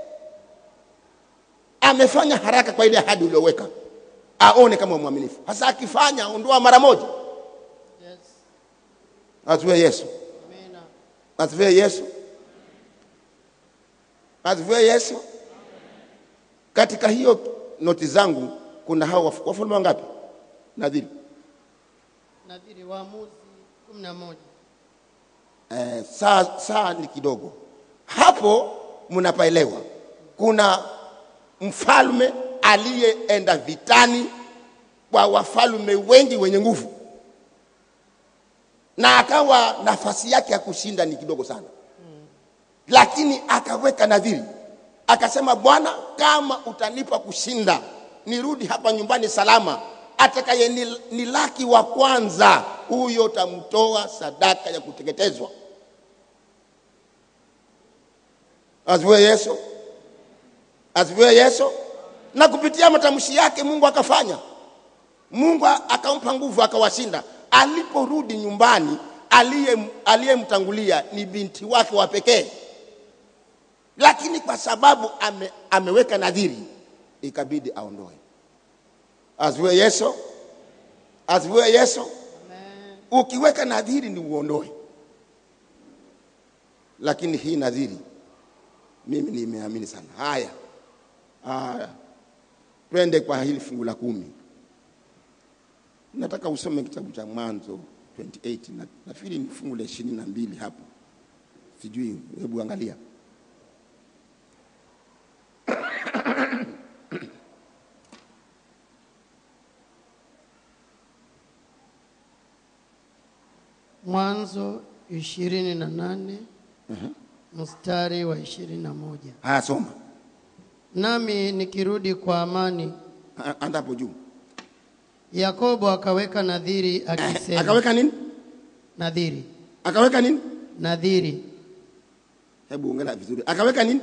Speaker 3: amefanya haraka kwa ile ahadi ulioweka aone kama mwaminifu hasa akifanya ondoa mara moja
Speaker 4: Yes.
Speaker 3: asifiwe yesu
Speaker 4: Amina.
Speaker 3: asifiwe yesu asifiwe yesu katika hiyo noti zangu kuna hao waf- wafalme wangapi nadhiri
Speaker 4: Nadhiri Waamuzi kumi na moja.
Speaker 3: eh, saa, saa ni kidogo hapo mnapaelewa kuna mfalme aliyeenda vitani kwa wafalme wengi wenye nguvu na akawa nafasi yake ya kushinda ni kidogo sana lakini akaweka nadhiri akasema bwana kama utanipa kushinda nirudi hapa nyumbani salama atakaye ni- nilaki wa kwanza huyo tamtoa sadaka ya kuteketezwa asifiwe yesu asifiwe yesu na kupitia matamshi yake mungu akafanya mungu akampa nguvu akawashinda aliporudi nyumbani aliye- aliyemtangulia ni binti wake wa pekee lakini kwa sababu ame, ameweka nadhiri ikabidi aondoe asifiwe yesu asifiwe yesu
Speaker 4: Amen.
Speaker 3: ukiweka nadhiri ni uondoe lakini hii nadhiri mimi nimeamini sana haya haya twende kwa hili fungu la kumi nataka usome kitabu cha mwanzo 28 na nafikiri ni fungu la ishirini na mbili hapo sijui hebu angalia
Speaker 4: Mwanzo ishirini na nane mstari wa ishirini na moja.
Speaker 3: haya soma
Speaker 4: Nami nikirudi kwa amani,
Speaker 3: A- anda hapo juu
Speaker 4: Yakobo akaweka nadhiri akisema,
Speaker 3: akaweka nini
Speaker 4: nadhiri
Speaker 3: akaweka nini
Speaker 4: nadhiri
Speaker 3: hebu ongela vizuri akaweka nini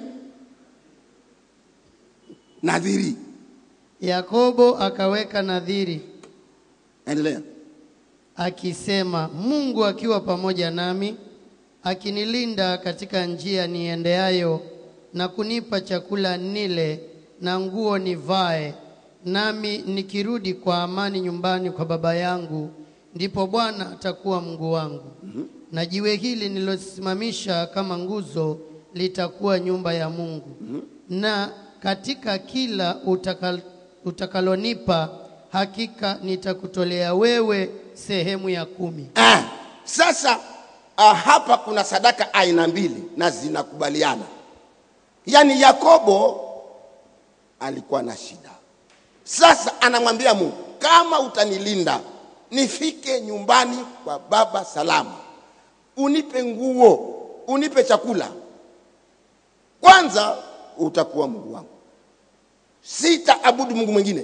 Speaker 3: nadhiri
Speaker 4: Yakobo akaweka nadhiri
Speaker 3: endelea
Speaker 4: akisema, Mungu akiwa pamoja nami, akinilinda katika njia niendeayo, na kunipa chakula nile na nguo nivae, nami nikirudi kwa amani nyumbani kwa baba yangu, ndipo Bwana atakuwa Mungu wangu, na jiwe hili nilosimamisha kama nguzo litakuwa nyumba ya Mungu, na katika kila utakal, utakalonipa hakika nitakutolea wewe sehemu ya kumi.
Speaker 3: Ah, sasa ah, hapa kuna sadaka aina mbili na zinakubaliana. Yaani Yakobo alikuwa na shida. Sasa anamwambia Mungu, kama utanilinda nifike nyumbani kwa baba salama, unipe nguo, unipe chakula, kwanza utakuwa Mungu wangu, sitaabudu Mungu mwingine.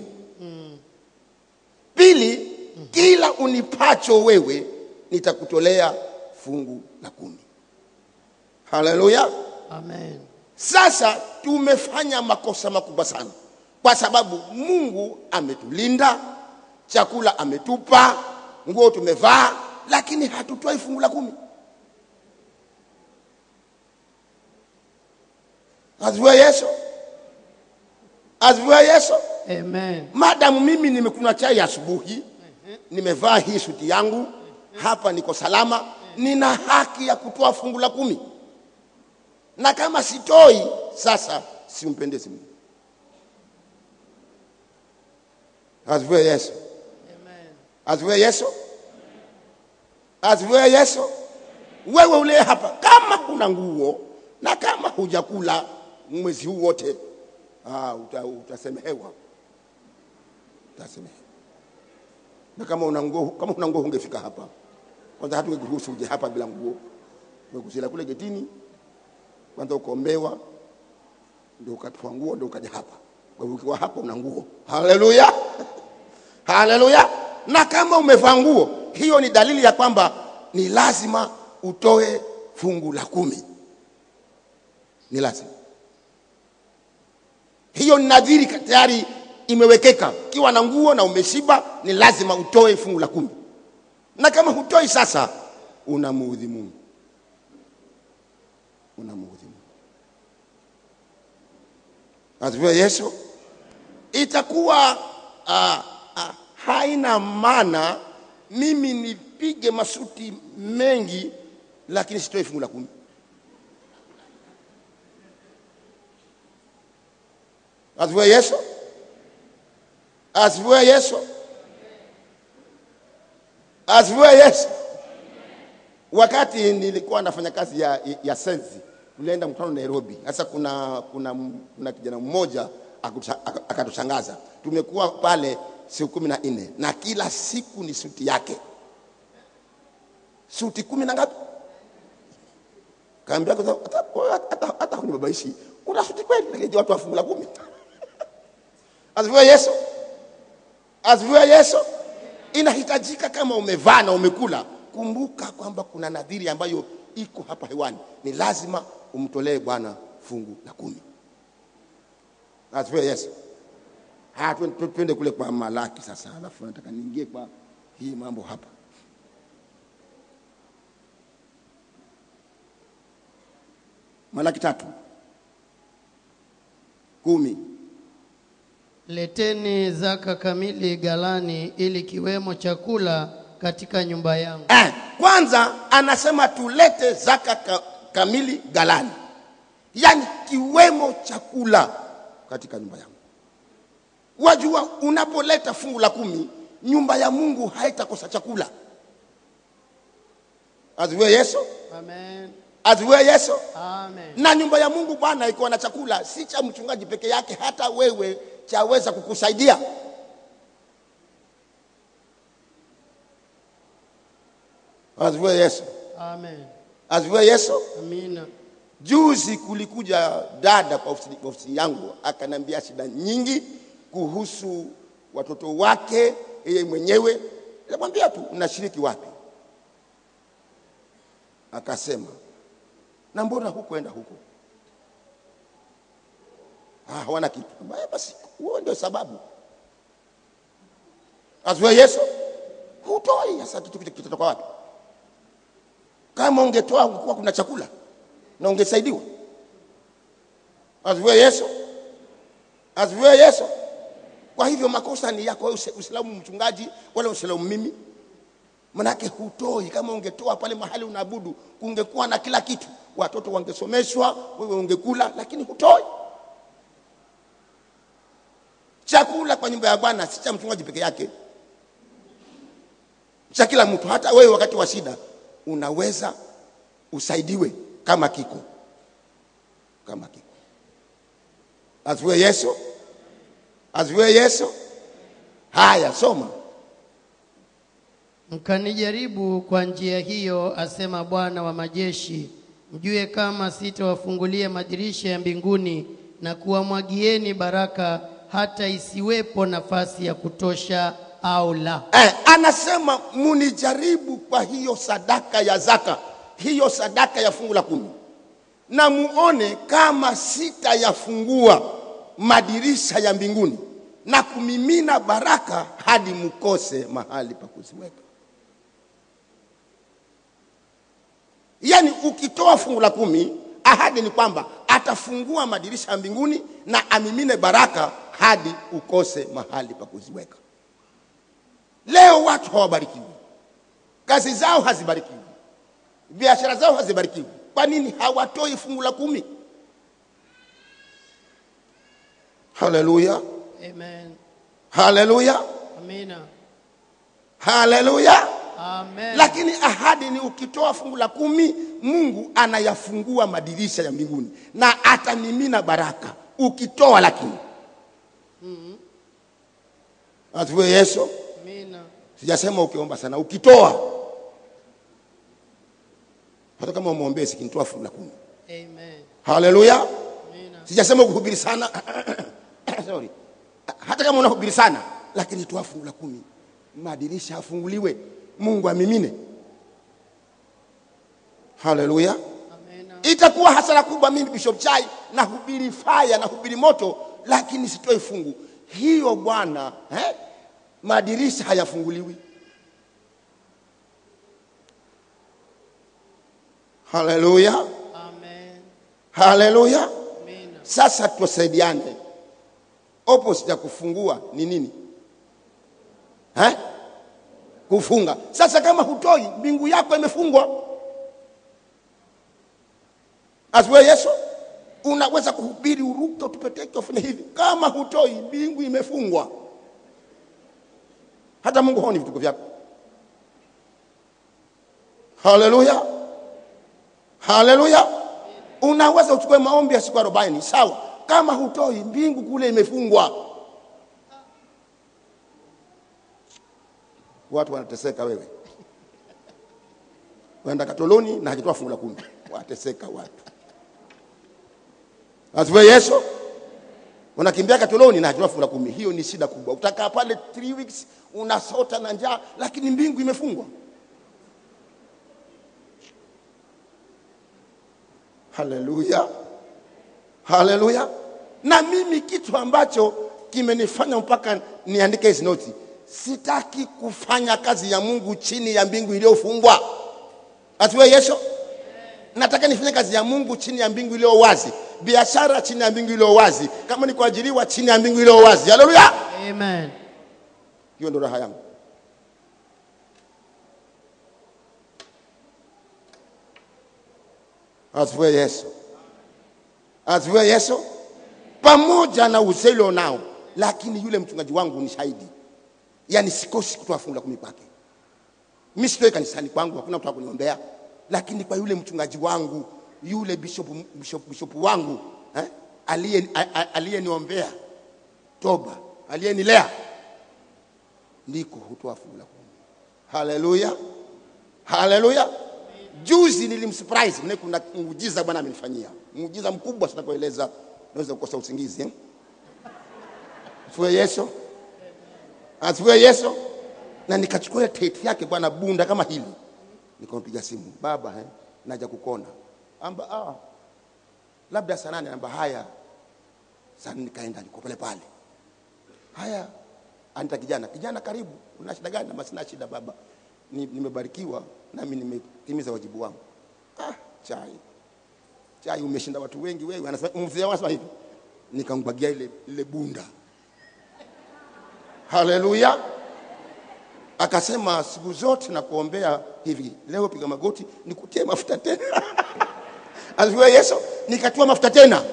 Speaker 3: Pili, kila unipacho wewe nitakutolea fungu la kumi. Haleluya!
Speaker 4: Amen.
Speaker 3: Sasa tumefanya makosa makubwa sana, kwa sababu Mungu ametulinda, chakula ametupa, nguo tumevaa, lakini hatutoi fungu la kumi. Asifiwe Yesu, asifiwe Yesu.
Speaker 4: Amen.
Speaker 3: Madamu mimi nimekunywa chai asubuhi, nimevaa hii suti yangu, hapa niko salama, nina haki ya kutoa fungu la kumi, na kama sitoi, sasa simpendezi Mungu. Asifiwe Yesu,
Speaker 4: Amen.
Speaker 3: asifiwe Yesu, asifiwe Yesu. Wewe ule hapa, kama huna nguo na kama hujakula mwezi huu wote, ah, uta, utasemehewa utasemehewa. Na kama una nguo, kama una nguo ungefika hapa kwanza hatukuruhusu uje hapa bila nguo tumekushila kule getini kwanza ukaombewa ndio ukatoa nguo ndio ukaja hapa kwa hivyo ukiwa hapa una nguo haleluya haleluya na kama umevaa nguo hiyo ni dalili ya kwamba ni lazima utoe fungu la kumi ni lazima hiyo ni nadhiri ka- tayari imewekeka ukiwa na nguo na umeshiba ni lazima utoe fungu la kumi na kama hutoi sasa unamuudhi mungu unamuudhi mungu asifiwe yesu itakuwa uh, uh, haina maana mimi nipige masuti mengi lakini sitoe fungu la kumi asifiwe yesu asifiwe yesu asifiwe yesu wakati nilikuwa nafanya kazi ya, ya sensi tulienda mkutano nairobi sasa kuna, kuna, kuna kijana mmoja akutusha- aka- akatushangaza tumekuwa pale siku kumi na nne na kila siku ni suti yake suti kumi na ngapi kaambia hata, hata, hata, hata hunibabaishi una suti kweli lakini watu wafungu la kumi asifiwe yesu asifiwe yesu inahitajika kama umevaa na umekula kumbuka kwamba kuna nadhiri ambayo iko hapa hewani ni lazima umtolee bwana fungu la kumi asifiwe yesu haya twen- twen- twende kule kwa malaki sasa alafu nataka niingie kwa hii mambo hapa malaki tatu kumi
Speaker 4: Leteni zaka kamili ghalani, ili kiwemo chakula katika nyumba yangu.
Speaker 3: eh, kwanza anasema tulete zaka ka, kamili galani yaani kiwemo chakula katika nyumba yangu wajua unapoleta fungu la kumi nyumba ya mungu haitakosa chakula aziwe yesu
Speaker 4: Amen.
Speaker 3: aziwe yesu
Speaker 4: Amen.
Speaker 3: na nyumba ya mungu bwana ikiwa na chakula si cha mchungaji peke yake hata wewe chaweza kukusaidia aziwe yesu
Speaker 4: Amen.
Speaker 3: aziwe yesu
Speaker 4: Amina.
Speaker 3: Juzi kulikuja dada kwa ofisi, kwa ofisi yangu akaniambia shida nyingi kuhusu watoto wake yeye mwenyewe. Nikamwambia tu unashiriki wapi? Akasema na mbona hukuenda huko? Ah, hawana kitu. Nikamwambia, Basi huo ndio sababu. Asiwe Yesu hutoi sasa, kitu kitu kitatoka wapi? Kama ungetoa ungekuwa kuna chakula na ungesaidiwa. Asifiwe Yesu, asifiwe Yesu. Kwa hivyo makosa ni yako wewe, usi- usilaumu mchungaji wala usilaumu mimi, manake hutoi. Kama ungetoa pale mahali unaabudu, kungekuwa na kila kitu, watoto wangesomeshwa, wewe ungekula, lakini hutoi. Chakula kwa nyumba ya Bwana si cha mchungaji peke yake, cha kila mtu. Hata wewe wakati wa shida unaweza usaidiwe kama kiko kama kiko. Asifiwe Yesu, asifiwe Yesu. Haya, soma.
Speaker 4: Mkanijaribu kwa njia hiyo, asema Bwana wa majeshi, mjue kama sitawafungulia madirisha ya mbinguni na kuwamwagieni baraka hata isiwepo nafasi ya kutosha au la.
Speaker 3: Eh, anasema munijaribu kwa hiyo sadaka ya zaka, hiyo sadaka ya fungu la kumi, na muone kama sitayafungua madirisha ya mbinguni na kumimina baraka hadi mkose mahali pa kuziweka. Yaani ukitoa fungu la kumi, ahadi ni kwamba atafungua madirisha ya mbinguni na amimine baraka hadi ukose mahali pa kuziweka. Leo watu hawabarikiwi, kazi zao hazibarikiwi, biashara zao hazibarikiwi. Kwa nini hawatoi fungu la kumi? Haleluya,
Speaker 4: Amen.
Speaker 3: haleluya,
Speaker 4: Amina.
Speaker 3: haleluya.
Speaker 4: Amen.
Speaker 3: Lakini ahadi ni ukitoa fungu la kumi, Mungu anayafungua madirisha ya mbinguni na atamimina baraka ukitoa. Lakini asifiwe Yesu.
Speaker 4: Amina.
Speaker 3: Sijasema ukiomba sana, ukitoa hata kama umwombee sikinitoa fungu la kumi
Speaker 4: Amen.
Speaker 3: haleluya
Speaker 4: Amina.
Speaker 3: sijasema kuhubiri sana sorry hata kama unahubiri sana lakini toa fungu la kumi madirisha afunguliwe mungu amimine haleluya
Speaker 4: Amina.
Speaker 3: itakuwa hasara kubwa mimi bishop chai nahubiri faya nahubiri moto lakini sitoi fungu hiyo bwana eh? madirisha hayafunguliwi haleluya
Speaker 4: Amen.
Speaker 3: haleluya
Speaker 4: Amina.
Speaker 3: sasa tusaidiane opposite ya kufungua ni nini eh? kufunga sasa kama hutoi mbingu yako imefungwa asiwe yesu unaweza kuhubiri uruke utupeteke ufanye hivi kama hutoi mbingu imefungwa hata mungu haoni vituko vyako haleluya haleluya unaweza uchukue maombi ya siku arobaini sawa kama hutoi mbingu kule imefungwa watu wanateseka wewe waenda katoloni na hajatoa fungu la kumi wateseka watu asiwe yesu unakimbia katoloni na hajatoa fungu la kumi hiyo ni shida kubwa utakaa pale three weeks unasota na njaa lakini mbingu imefungwa haleluya haleluya na mimi kitu ambacho kimenifanya mpaka niandike hizi noti sitaki kufanya kazi ya mungu chini ya mbingu iliyofungwa atiwe yesu nataka nifanye kazi ya mungu chini ya mbingu iliyo wazi biashara chini ya mbingu iliyo wazi kama ni kuajiriwa chini ya mbingu iliyo wazi haleluya
Speaker 4: Amen.
Speaker 3: hiyo ndo raha yangu asifiwe yesu asifiwe yesu pamoja na uzelo nao lakini yule mchungaji wangu ni shahidi yaani sikosi kutoa fungu la kumi kwake mi sitoi kanisani kwangu hakuna mtu akuniombea lakini kwa yule mchungaji wangu yule bishop, bishop, bishop wangu eh, aliye- a- a- aliyeniombea toba aliyenilea ndiko hutoa fungu la kumi haleluya haleluya juzi nilimsurprise maana kuna muujiza bwana amenifanyia muujiza mkubwa sitakueleza naweza kukosa usingizi eh? asifiwe yesu asifiwe yesu na nikachukua ile tete yake bwana bunda kama hili nikampiga simu baba eh, naja kukona amba ah, labda saa nane amba haya sasa nikaenda niko pale pale haya anita kijana kijana karibu una shida gani ama sina shida baba Ni- nimebarikiwa nami nimetimiza wajibu wangu ah, chai chai umeshinda watu wengi wewe anasema mzee wangu anasema hivi nikamgwagia ile, ile bunda haleluya akasema siku zote na kuombea hivi leo piga magoti nikutie mafuta tena asifiwe yesu nikatiwa mafuta tena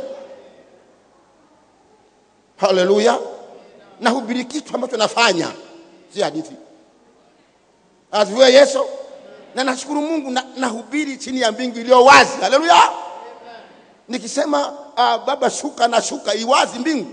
Speaker 3: haleluya nahubiri kitu ambacho nafanya si hadithi asifiwe yesu na nashukuru mungu na- nahubiri chini ya mbingu iliyo wazi haleluya nikisema uh, baba shuka na shuka iwazi mbingu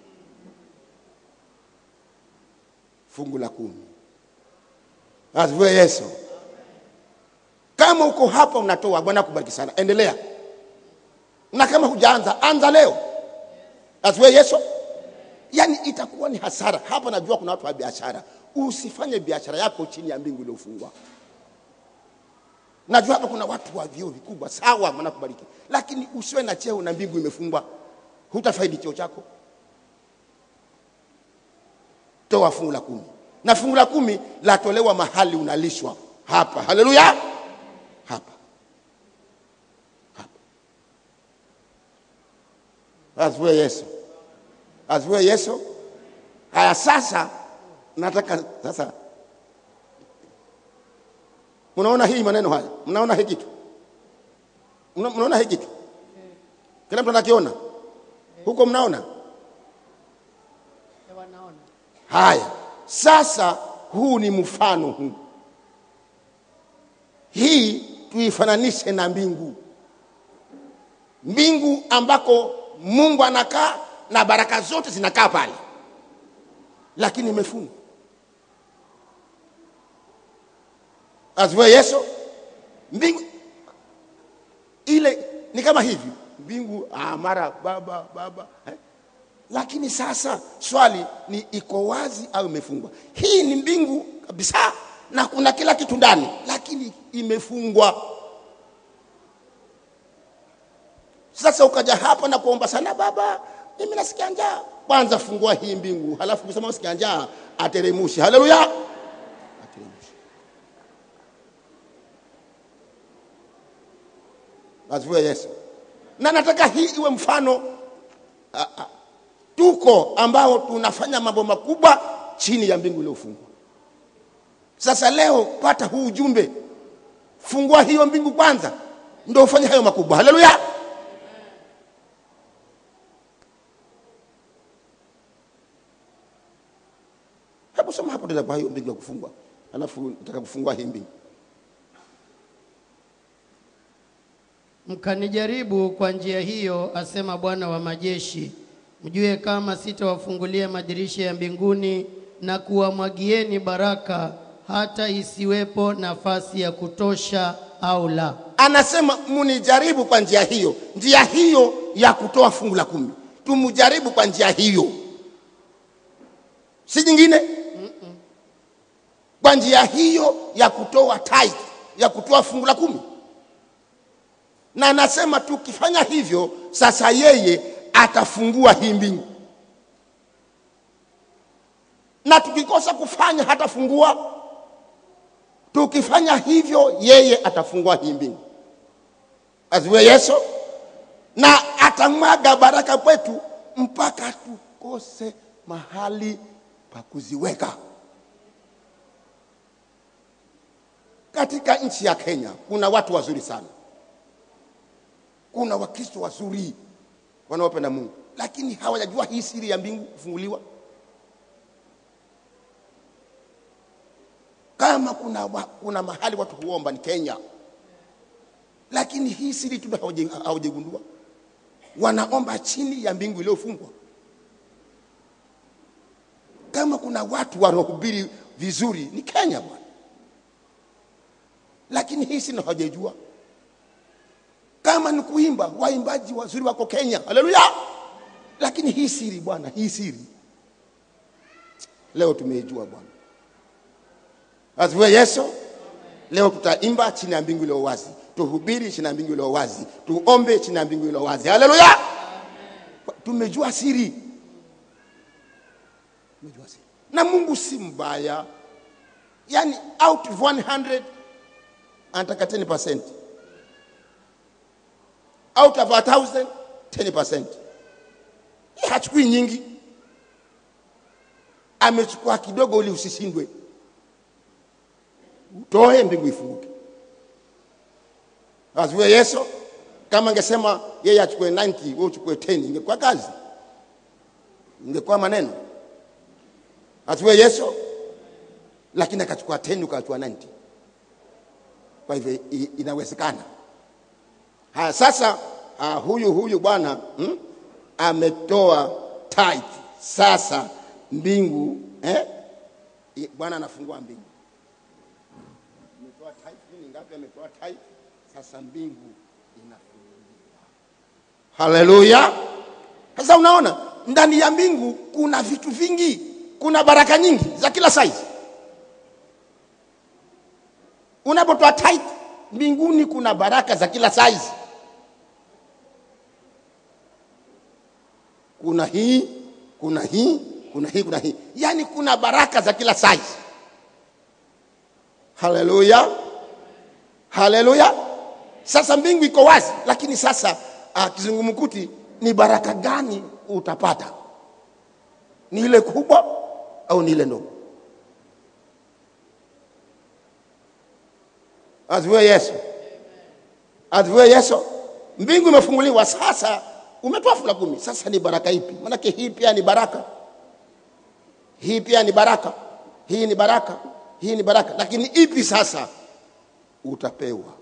Speaker 3: fungu la kumi asifiwe yesu kama uko hapa unatoa bwana akubariki sana endelea na kama hujaanza anza leo asifiwe yesu yaani itakuwa ni hasara hapa najua kuna watu wa biashara usifanye biashara yako chini ya mbingu iliyofungwa najua hapa kuna watu wa vyeo vikubwa sawa mnakubariki lakini usiwe na cheo na mbingu imefungwa hutafaidi cheo chako toa fungu la kumi na fungu la kumi latolewa mahali unalishwa hapa haleluya hapa hapa asifiwe yesu asifiwe yesu haya sasa nataka sasa mnaona hii maneno haya mnaona hii kitu Mna- mnaona hii kitu kila mtu anakiona huko mnaona
Speaker 4: Wanaona.
Speaker 3: haya sasa huu ni mfano huu hii tuifananishe na mbingu mbingu ambako mungu anakaa na baraka zote zinakaa pale lakini imefungwa asifiwe yesu mbingu ile ni kama hivi mbingu ah, mara baba baba eh? lakini sasa swali ni iko wazi au imefungwa hii ni mbingu kabisa na kuna kila kitu ndani lakini imefungwa sasa ukaja hapa na kuomba sana baba mimi nasikia njaa kwanza fungua hii mbingu halafu kusema usikia njaa ateremushi haleluya ateremushi asifiwe yesu na nataka hii iwe mfano ah, ah, tuko ambao tunafanya mambo makubwa chini ya mbingu iliyofungwa sasa leo pata huu ujumbe fungua hiyo mbingu kwanza ndio ufanye hayo makubwa haleluya hebu soma hapo tena kwa hiyo mbingu ya kufungwa alafu nataka kufungua hii mbingu
Speaker 4: Mkanijaribu kwa njia hiyo, asema Bwana wa majeshi, mjue kama sitawafungulia madirisha ya mbinguni na kuwamwagieni baraka hata isiwepo nafasi ya kutosha au la.
Speaker 3: anasema munijaribu kwa njia hiyo njia hiyo ya kutoa fungu la kumi tumujaribu kwa njia hiyo si nyingine kwa njia hiyo ya kutoa tithe ya kutoa fungu la kumi na anasema tukifanya hivyo sasa yeye atafungua hii mbingu na tukikosa kufanya hatafungua tukifanya hivyo yeye atafungua hii mbingu aziwe yesu na atamwaga baraka kwetu mpaka tukose mahali pa kuziweka katika nchi ya kenya kuna watu wazuri sana kuna wakristo wazuri wanaopenda mungu lakini hawajajua hii siri ya mbingu kufunguliwa kama kuna, wa- kuna mahali watu huomba ni kenya lakini hii siri tu hawaje- hawajagundua wanaomba chini ya mbingu iliyofungwa kama kuna watu wanaohubiri vizuri ni kenya bwana lakini hii siri hawajajua kama ni kuimba waimbaji wazuri wako kenya haleluya lakini hii siri bwana hii siri leo tumeijua bwana asifiwe yesu leo tutaimba chini ya mbingu iliyo wazi tuhubiri chini ya mbingu iliyo wazi tuombe chini ya mbingu iliyo wazi haleluya tumejua siri tumejua siri na mungu si mbaya yani out of 100 anataka 10 out of a thousand 10 Yeye hachukui nyingi amechukua kidogo ili usishindwe utoe mbingu ifunguke asiwe yesu kama angesema yeye achukue 90 wewe uchukue 10 ingekuwa kazi ingekuwa maneno asiwe yesu lakini akachukua 10 ukachukua 90 kwa hivyo i- inawezekana haya sasa uh, huyu huyu bwana hmm, ametoa tithe sasa mbingu eh? i- bwana anafungua mbingu ametoa tithe ni ngapi ametoa tithe sasa mbingu inafunguliwa haleluya sasa unaona ndani ya mbingu kuna vitu vingi kuna baraka nyingi za kila size unapotoa tithe mbinguni kuna baraka za kila size kuna hii kuna hii kuna hii kuna hii yaani kuna baraka za kila size haleluya haleluya sasa mbingu iko wazi lakini sasa uh, kizungumkuti ni baraka gani utapata ni ile kubwa au ni ile ndogo asifiwe yesu asifiwe yesu mbingu imefunguliwa sasa umetoa fungu la kumi sasa ni baraka ipi maanake hii pia ni baraka hii pia ni baraka hii ni baraka hii ni baraka lakini ipi sasa utapewa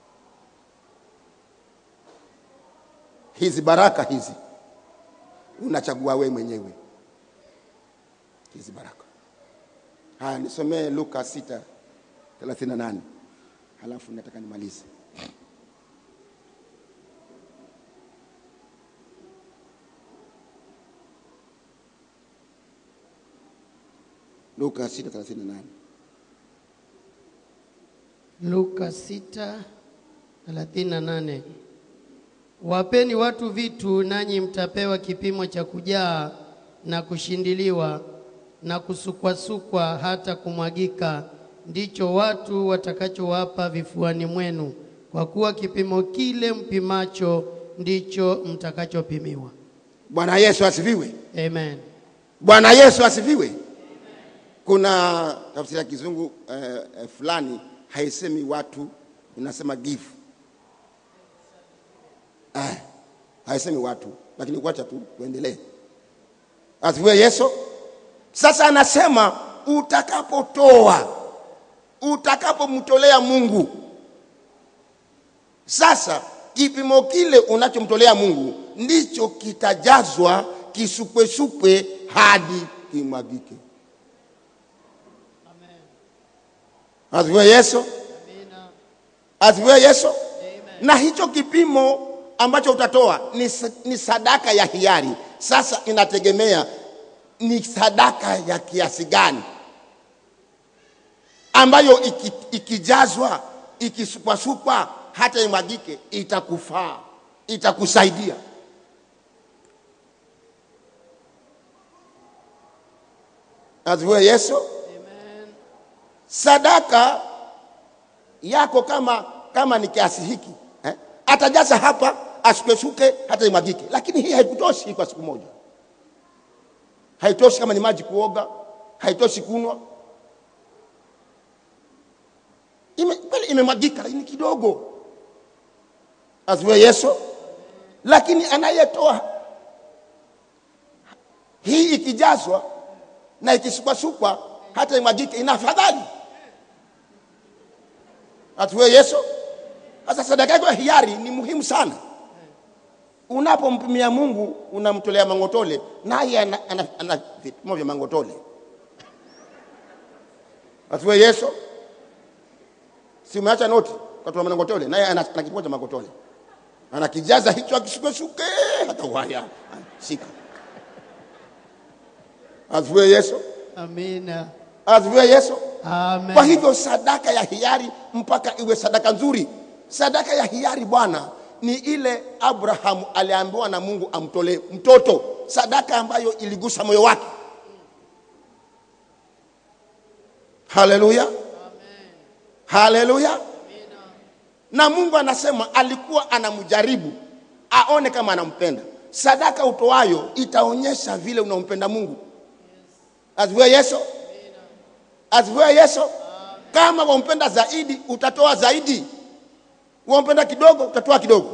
Speaker 3: hizi baraka hizi unachagua we mwenyewe hizi baraka haya nisomee luka 6 38 halafu nataka nimalize Luka 6:38.
Speaker 4: Luka 6:38. Wapeni watu vitu nanyi mtapewa kipimo cha kujaa na kushindiliwa na kusukwasukwa hata kumwagika, ndicho watu watakachowapa vifuani mwenu, kwa kuwa kipimo kile mpimacho ndicho mtakachopimiwa.
Speaker 3: Bwana Yesu asifiwe.
Speaker 4: Amen.
Speaker 3: Bwana Yesu asifiwe. Kuna tafsiri ya kizungu eh, eh, fulani haisemi watu, inasema give. Eh, haisemi watu, lakini kuacha tu tuendelee. Asifiwe Yesu. Sasa anasema utakapotoa, utakapomtolea Mungu, sasa kipimo kile unachomtolea Mungu ndicho kitajazwa kisukwesukwe hadi kimwagike. Asifiwe Yesu. Asifiwe Yesu. Na hicho kipimo ambacho utatoa ni, sa- ni sadaka ya hiari. Sasa inategemea ni sadaka ya kiasi gani ambayo iki, ikijazwa ikisukwasukwa hata imwagike itakufaa, itakusaidia. Asifiwe Yesu. Sadaka yako kama kama ni kiasi hiki eh? Atajaza hapa asukeshuke hata imwagike, lakini hii haikutoshi kwa siku moja, haitoshi kama ni maji kuoga, haitoshi kunwa. Ime, kweli imemwagika, lakini kidogo. Asifiwe Yesu. Lakini anayetoa hii ikijazwa na ikisukwasukwa hata imwagike, ina afadhali. Asifiwe Yesu. Sasa sadaka yako ya hiari ni muhimu sana. Unapompimia Mungu, unamtolea mangotole, naye ana, ana, ana vipimo vya mangotole. Asifiwe Yesu. Si umeacha noti ukatoa mangotole, naye ana, ana kipimo cha mangotole, anakijaza hicho akisukesuke hata waya shika. Asifiwe Yesu.
Speaker 4: Amina.
Speaker 3: Asifiwe Yesu.
Speaker 4: Amen.
Speaker 3: Kwa hivyo sadaka ya hiari mpaka iwe sadaka nzuri. Sadaka ya hiari Bwana ni ile Abrahamu aliambiwa na Mungu amtolee mtoto, sadaka ambayo iligusa moyo wake. Haleluya, haleluya. Na Mungu anasema alikuwa anamjaribu aone kama anampenda. Sadaka utoayo itaonyesha vile unampenda Mungu. Asifiwe Yesu. Asifiwe Yesu. Kama wampenda zaidi utatoa zaidi, wampenda kidogo utatoa kidogo.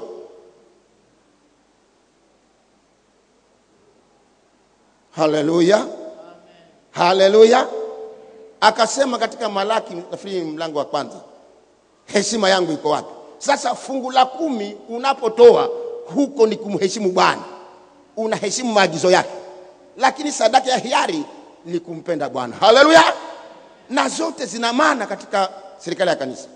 Speaker 3: Haleluya, haleluya. Akasema katika Malaki nafikiri mlango wa kwanza, heshima yangu iko wapi? Sasa fungu la kumi unapotoa huko ni kumheshimu Bwana, unaheshimu maagizo yake, lakini sadaka ya hiari ni kumpenda Bwana. Haleluya na zote zina maana katika serikali ya kanisa.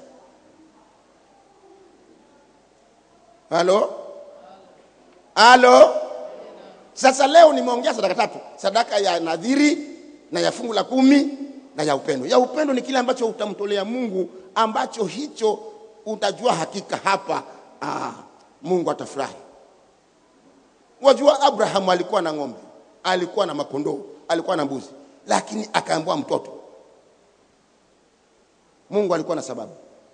Speaker 3: Halo, halo. Sasa leo nimeongea sadaka tatu, sadaka ya nadhiri na ya fungu la kumi na ya upendo. Ya upendo ni kile ambacho utamtolea Mungu, ambacho hicho utajua hakika hapa, ah, Mungu atafurahi. Wajua, Abrahamu alikuwa na ng'ombe, alikuwa na makondoo, alikuwa na mbuzi, lakini akaambiwa mtoto Mungu alikuwa na sababu.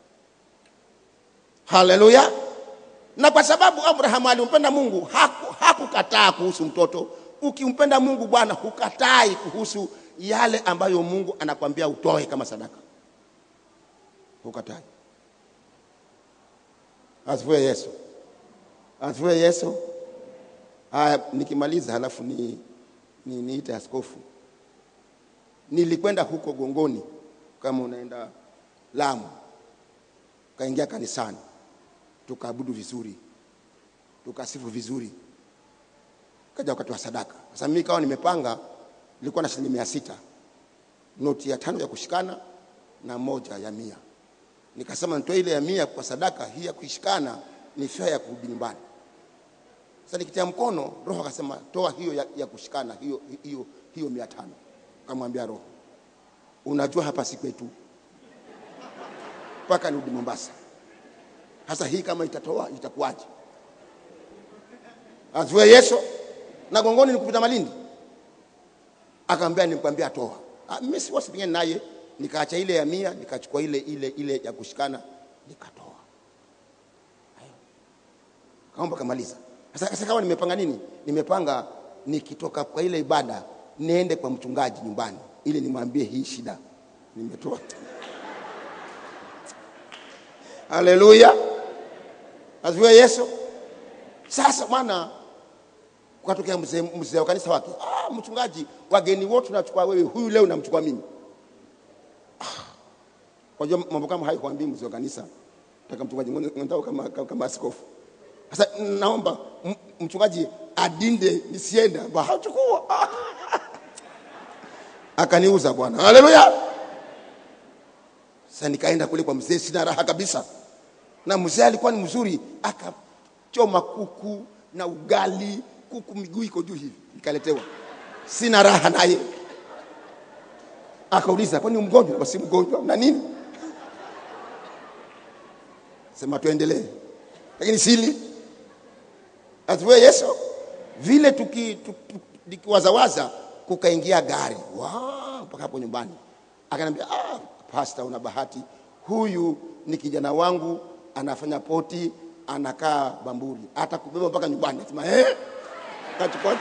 Speaker 3: Haleluya! Na kwa sababu Abrahamu alimpenda Mungu, haku- hakukataa kuhusu mtoto. Ukimpenda Mungu Bwana, hukatai kuhusu yale ambayo Mungu anakwambia utoe kama sadaka, hukatai. Asifiwe Yesu, asifiwe Yesu. Haya, nikimaliza halafu ni, ni niite askofu. Nilikwenda huko Gongoni, kama unaenda Lamu, kaingia kanisani, tukaabudu vizuri, tukasifu vizuri, kaja wakati wa sadaka. Sasa mimi kawa nimepanga, nilikuwa na shilingi mia sita noti ya tano ya kushikana na moja ya mia. Nikasema nitoe ile ya mia kwa sadaka, hii ya kushikana ni fea ya kurudi nyumbani. Sasa nikitia mkono, Roho akasema toa hiyo ya, ya kushikana hiyo, hiyo, hiyo mia tano. Kamwambia Roho unajua hapa si kwetu mpaka nirudi Mombasa. Sasa hii kama itatoa itakuwaje? Azue Yesu na gongoni ni kupita Malindi, akaambia nikwambia toa. Ah, mimi si wasipingani naye, nikaacha ile ya mia nikachukua ile ile ile ya kushikana nikatoa. Hayo. Kaomba kamaliza. Sasa sasa kama nimepanga nini? Nimepanga nikitoka kwa ile ibada niende kwa mchungaji nyumbani ili nimwambie hii shida nimetoa. Haleluya. Asifiwe Yesu. Sasa bwana kukatokea mzee mzee wa kanisa wake, ah, mchungaji, wageni wote unachukua wewe, huyu leo namchukua mimi. Ah, Unajua mambo kama hayo huambii mzee wa kanisa, nataka mchungaji mwenzao kama, kama, kama askofu. Sasa naomba m- mchungaji adinde nisiende, Ba, hachukua ah. Akaniuza bwana, haleluya. Sasa nikaenda kule kwa mzee, sina raha kabisa, na mzee alikuwa ni mzuri, akachoma kuku na ugali, kuku miguu iko juu hivi, nikaletewa, sina raha naye. Akauliza, kwani mgonjwa? Si mgonjwa na nini? Sema tuendelee, lakini sili asifiwe Yesu. Vile tuki, tuki, tukiwazawaza kukaingia gari Wow, mpaka hapo nyumbani, akaniambia ah, pasta, una bahati, huyu ni kijana wangu, anafanya poti, anakaa Bamburi, atakubeba mpaka nyumbani. Nasema eh, kachukua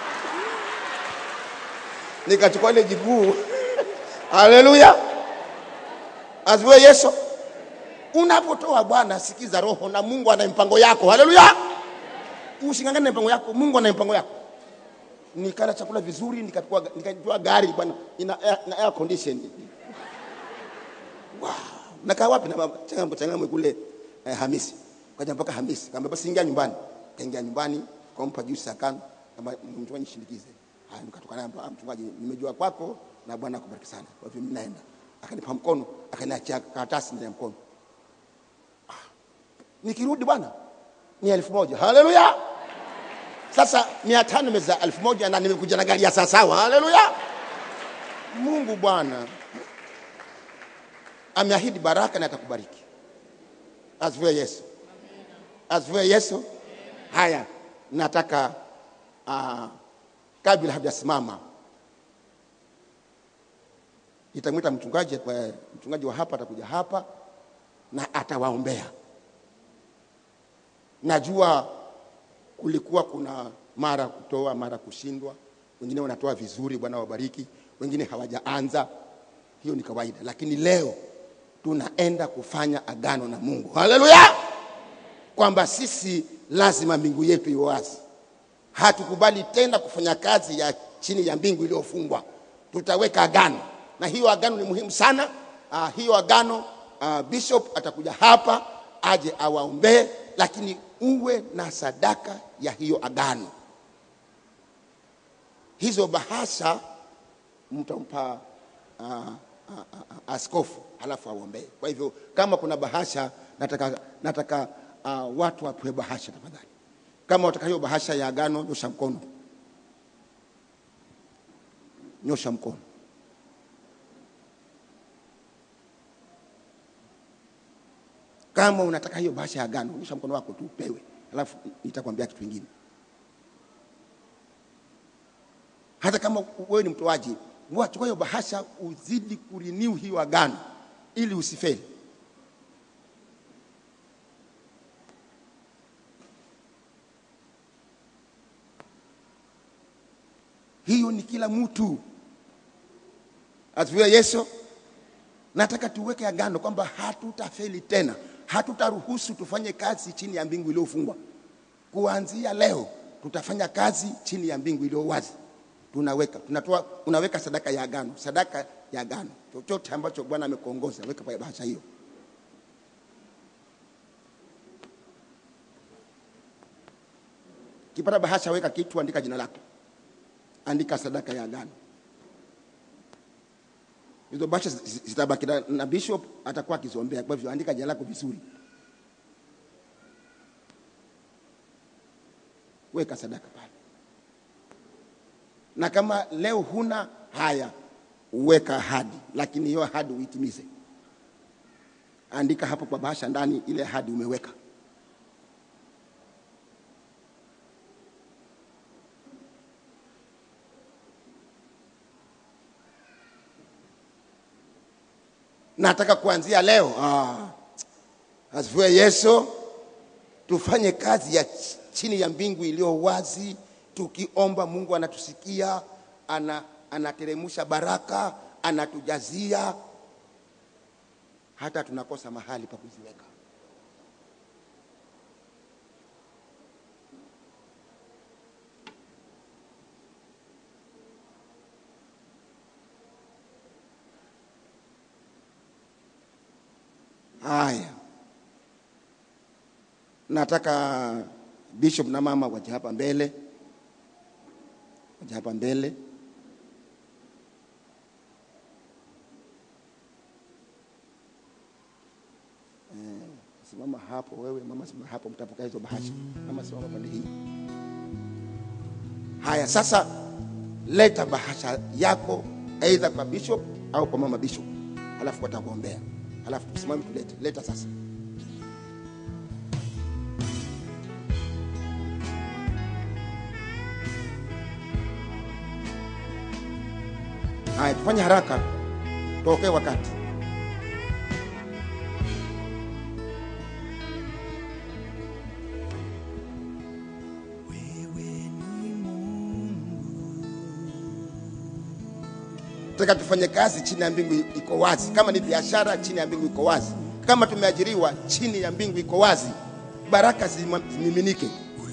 Speaker 3: nikachukua ile jiguu. Haleluya, asifiwe Yesu. Unapotoa Bwana, sikiza roho na Mungu ana mpango yako. Haleluya, usingangane na mpango yako, Mungu ana mpango yako. Nikala chakula vizuri, nikachukua nikachukua gari bwana, ina air, na air condition. Wow, nakaa wapi na baba changamko changamko kule eh, Hamisi. Kaja mpaka Hamisi, kamba basi ingia nyumbani. Kaingia nyumbani, kampa juice akana, kama mchungaji nishindikize. Haya, nikatoka naye "Ah, mchungaji, nimejua kwako na Bwana akubariki sana. Kwa hivyo mimi naenda. Akanipa mkono, akaniachia karatasi ndani ya mkono. nikirudi bwana ni elfu moja haleluya sasa mia tano meza elfu moja na nimekuja na gari ya sawasawa haleluya mungu bwana ameahidi baraka na atakubariki asifiwe yesu asifiwe yesu haya nataka uh, kabla hajasimama nitamwita mchungaji kwa mchungaji wa hapa atakuja hapa na atawaombea najua kulikuwa kuna mara kutoa mara kushindwa wengine wanatoa vizuri bwana wabariki wengine hawajaanza hiyo ni kawaida lakini leo tunaenda kufanya agano na mungu haleluya kwamba sisi lazima mbingu yetu iwe wazi hatukubali tena kufanya kazi ya chini ya mbingu iliyofungwa tutaweka agano na hiyo agano ni muhimu sana uh, hiyo agano uh, bishop atakuja hapa aje awaombee lakini uwe na sadaka ya hiyo agano hizo bahasha mtampa uh, uh, uh, askofu halafu aombee kwa hivyo kama kuna bahasha nataka, nataka uh, watu wapewe bahasha tafadhali kama wataka hiyo bahasha ya agano nyosha mkono nyosha mkono kama unataka hiyo bahasha ya agano nyosha mkono wako tu upewe alafu nitakwambia kitu kingine hata kama wewe ni mtoaji chukua hiyo bahasha uzidi kuriniu hiyo agano ili usifeli hiyo ni kila mtu asifiwe yesu nataka tuweke agano kwamba hatutafeli tena hatutaruhusu tufanye kazi chini ya mbingu iliyofungwa kuanzia leo tutafanya kazi chini ya mbingu iliyo wazi tunaweka tunatoa unaweka sadaka ya agano sadaka ya agano chochote ambacho bwana amekuongoza weka kwa bahasha hiyo kipata bahasha weka kitu andika jina lako andika sadaka ya agano hizo bahasha zitabaki na, na bishop atakuwa akiziombea kwa hivyo andika jina lako vizuri weka sadaka pale na kama leo huna haya weka ahadi, lakini hiyo ahadi uitimize. Andika hapo kwa bahasha ndani ile ahadi umeweka. Nataka kuanzia leo ah, asifiwe Yesu, tufanye kazi ya ch- chini ya mbingu iliyo wazi, tukiomba Mungu anatusikia, ana, anateremsha baraka, anatujazia hata tunakosa mahali pa kuziweka. Haya, nataka bishop na mama waje hapa mbele, waje hapa mbele. Eh, Simama hapo wewe, mama simama hapo, mtapokea hizo bahasha. Mama simama pande hii. Haya, sasa leta bahasha yako aidha kwa bishop au kwa mama bishop, halafu watakuombea, halafu tusimame tulete. Leta sasa. Haya, tufanye haraka, tuokoe wakati. Nataka tufanye kazi chini ya mbingu iko wazi. Kama ni biashara, chini ya mbingu iko wazi. Kama tumeajiriwa, chini ya mbingu iko wazi. Baraka zima- zimiminike.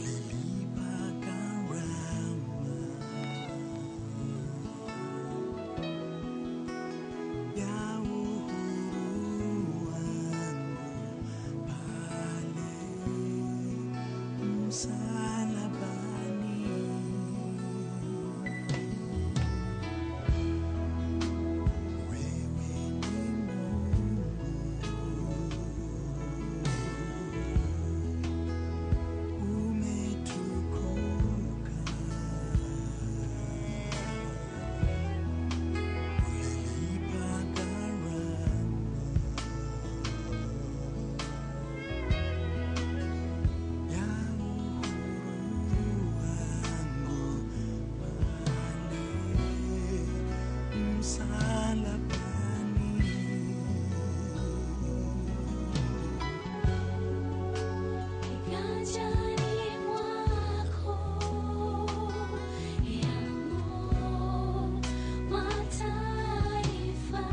Speaker 5: Kiganjani mwako yamo mataifa.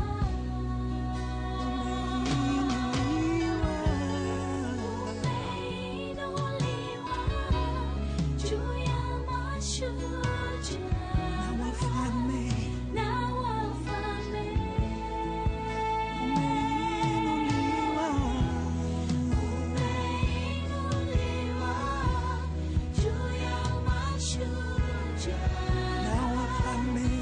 Speaker 5: Umeinuliwa juu ya mashujaa na wafalme. Umeinuliwa juu ya mashujaa na wafalme.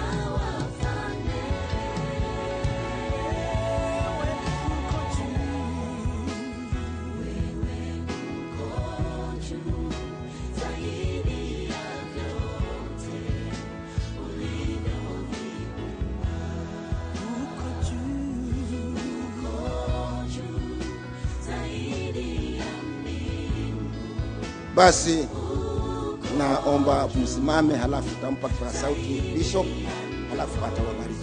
Speaker 5: Wewe uko juu zaidi ya vyote ulivyoviumba. Uko juu zaidi ya
Speaker 3: Basi naomba msimame, halafu tampa kwa sauti bishop, halafu atawabariki.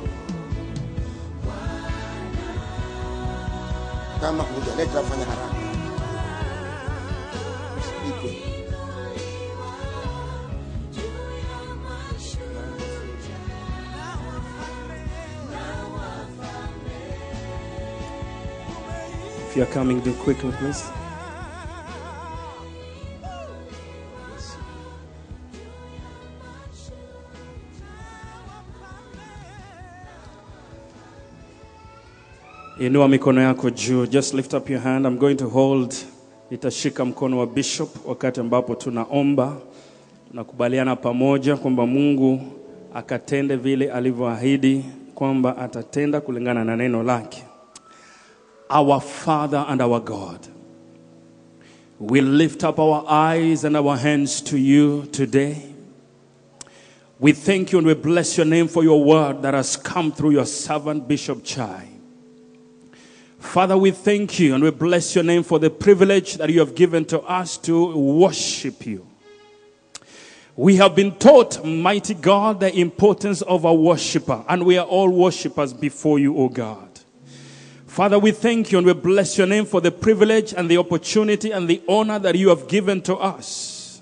Speaker 3: Kama hujaleta fanya haraka, usipikwe.
Speaker 2: If you're coming, do quickly, please. Inua mikono yako juu. Just lift up your hand. I'm going to hold. Nitashika mkono wa bishop wakati ambapo tunaomba. Tunakubaliana pamoja kwamba Mungu akatende vile alivyoahidi kwamba atatenda kulingana na neno lake. Our Father and our God, we lift up our eyes and our hands to you today. We thank you and we bless your name for your word that has come through your servant, Bishop Chai. Father, we thank you and we bless your name for the privilege that you have given to us to worship you. We have been taught, mighty God, the importance of a worshiper, and we are all worshippers before you, O God. Father, we thank you and we bless your name for the privilege and the opportunity and the honor that you have given to us.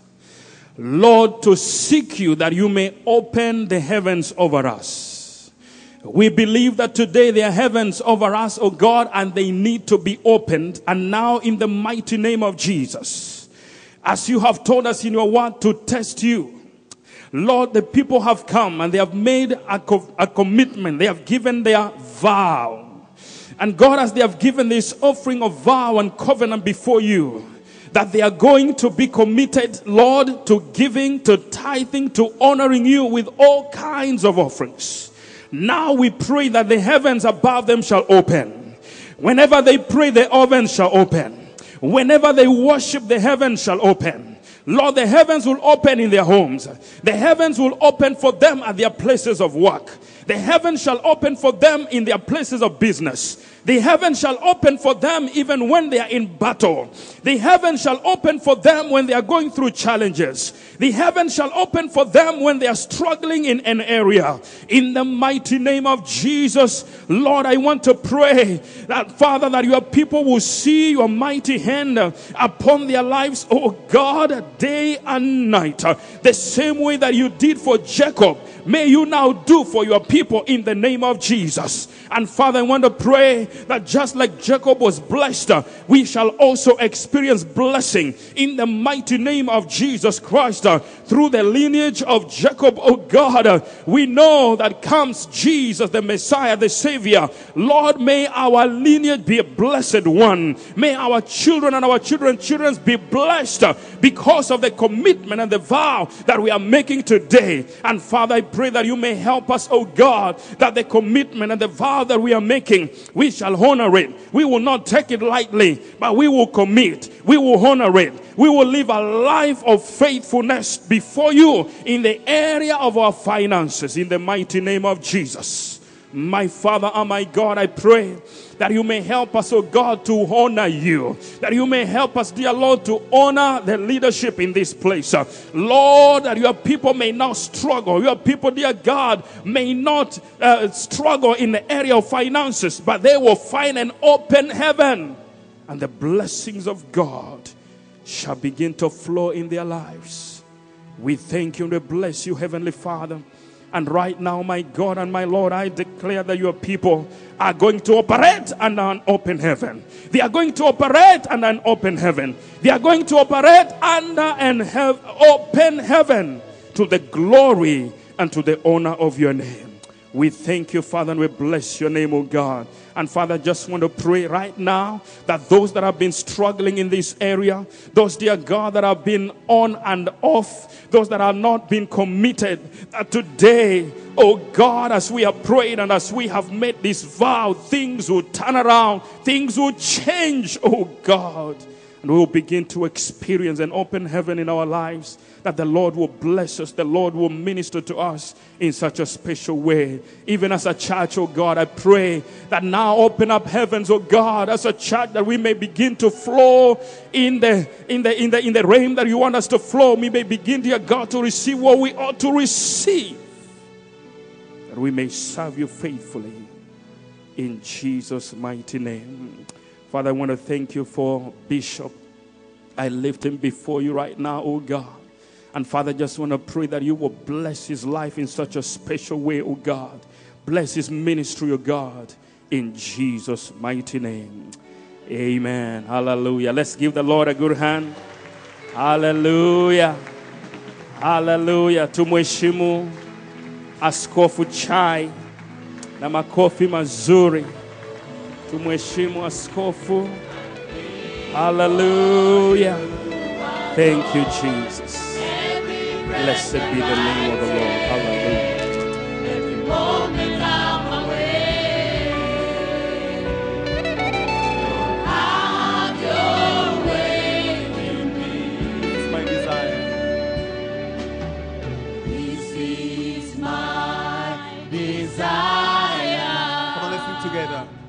Speaker 2: Lord, to seek you that you may open the heavens over us. We believe that today there are heavens over us, O God, and they need to be opened. And now, in the mighty name of Jesus, as you have told us in your word to test you, Lord, the people have come and they have made a, co- a commitment. They have given their vow. And God, as they have given this offering of vow and covenant before you, that they are going to be committed, Lord, to giving, to tithing, to honoring you with all kinds of offerings. Now we pray that the heavens above them shall open. Whenever they pray, the heavens shall open. Whenever they worship, the heavens shall open. Lord, the heavens will open in their homes. The heavens will open for them at their places of work. The heavens shall open for them in their places of business. The heaven shall open for them even when they are in battle. The heaven shall open for them when they are going through challenges. The heaven shall open for them when they are struggling in an area. In the mighty name of Jesus, Lord, I want to pray that Father, that your people will see your mighty hand upon their lives, oh God, day and night. The same way that you did for Jacob, may you now do for your people in the name of Jesus. And Father, I want to pray that just like Jacob was blessed, uh, we shall also experience blessing in the mighty name of Jesus Christ uh, through the lineage of Jacob. Oh God, uh, we know that comes Jesus, the Messiah, the Savior. Lord, may our lineage be a blessed one. May our children and our children's children be blessed uh, because of the commitment and the vow that we are making today. And Father, I pray that you may help us, oh God, that the commitment and the vow that we are making, we shall honor it. We will not take it lightly, but we will commit. We will honor it. We will live a life of faithfulness before you in the area of our finances in the mighty name of Jesus. My Father and my God, I pray that you may help us, oh God, to honor you. That you may help us, dear Lord, to honor the leadership in this place. Uh, Lord, that your people may not struggle. Your people, dear God, may not uh, struggle in the area of finances, but they will find an open heaven. And the blessings of God shall begin to flow in their lives. We thank you and we bless you, Heavenly Father. And right now, my God and my Lord, I declare that your people are going to operate under an open heaven. They are going to operate under an open heaven. They are going to operate under an hev- open heaven to the glory and to the honor of your name. We thank you, Father, and we bless your name, oh God. And Father, I just want to pray right now that those that have been struggling in this area, those, dear God, that have been on and off, those that have not been committed, that today, oh God, as we have prayed and as we have made this vow, things will turn around, things will change, oh God. And we will begin to experience an open heaven in our lives. That the Lord will bless us, the Lord will minister to us in such a special way. Even as a church, oh God, I pray that now open up heavens, oh God, as a church that we may begin to flow in the in the in the in the realm that you want us to flow. We may begin, dear God, to receive what we ought to receive. That we may serve you faithfully in Jesus' mighty name. Father, I want to thank you for Bishop. I lift him before you right now, oh God. And Father, I just want to pray that you will bless his life in such a special way, oh God. Bless his ministry, oh God, in Jesus' mighty name. Amen. Hallelujah. Let's give the Lord a good hand. Hallelujah. Hallelujah. Tumheshimu Askofu Chai na makofi mazuri. Tumheshimu askofu. Hallelujah. Thank you, Jesus. Blessed be the name of the Lord. Hallelujah.
Speaker 6: It's my desire.
Speaker 5: Please
Speaker 6: is my desire.
Speaker 7: Come on, let's sing together.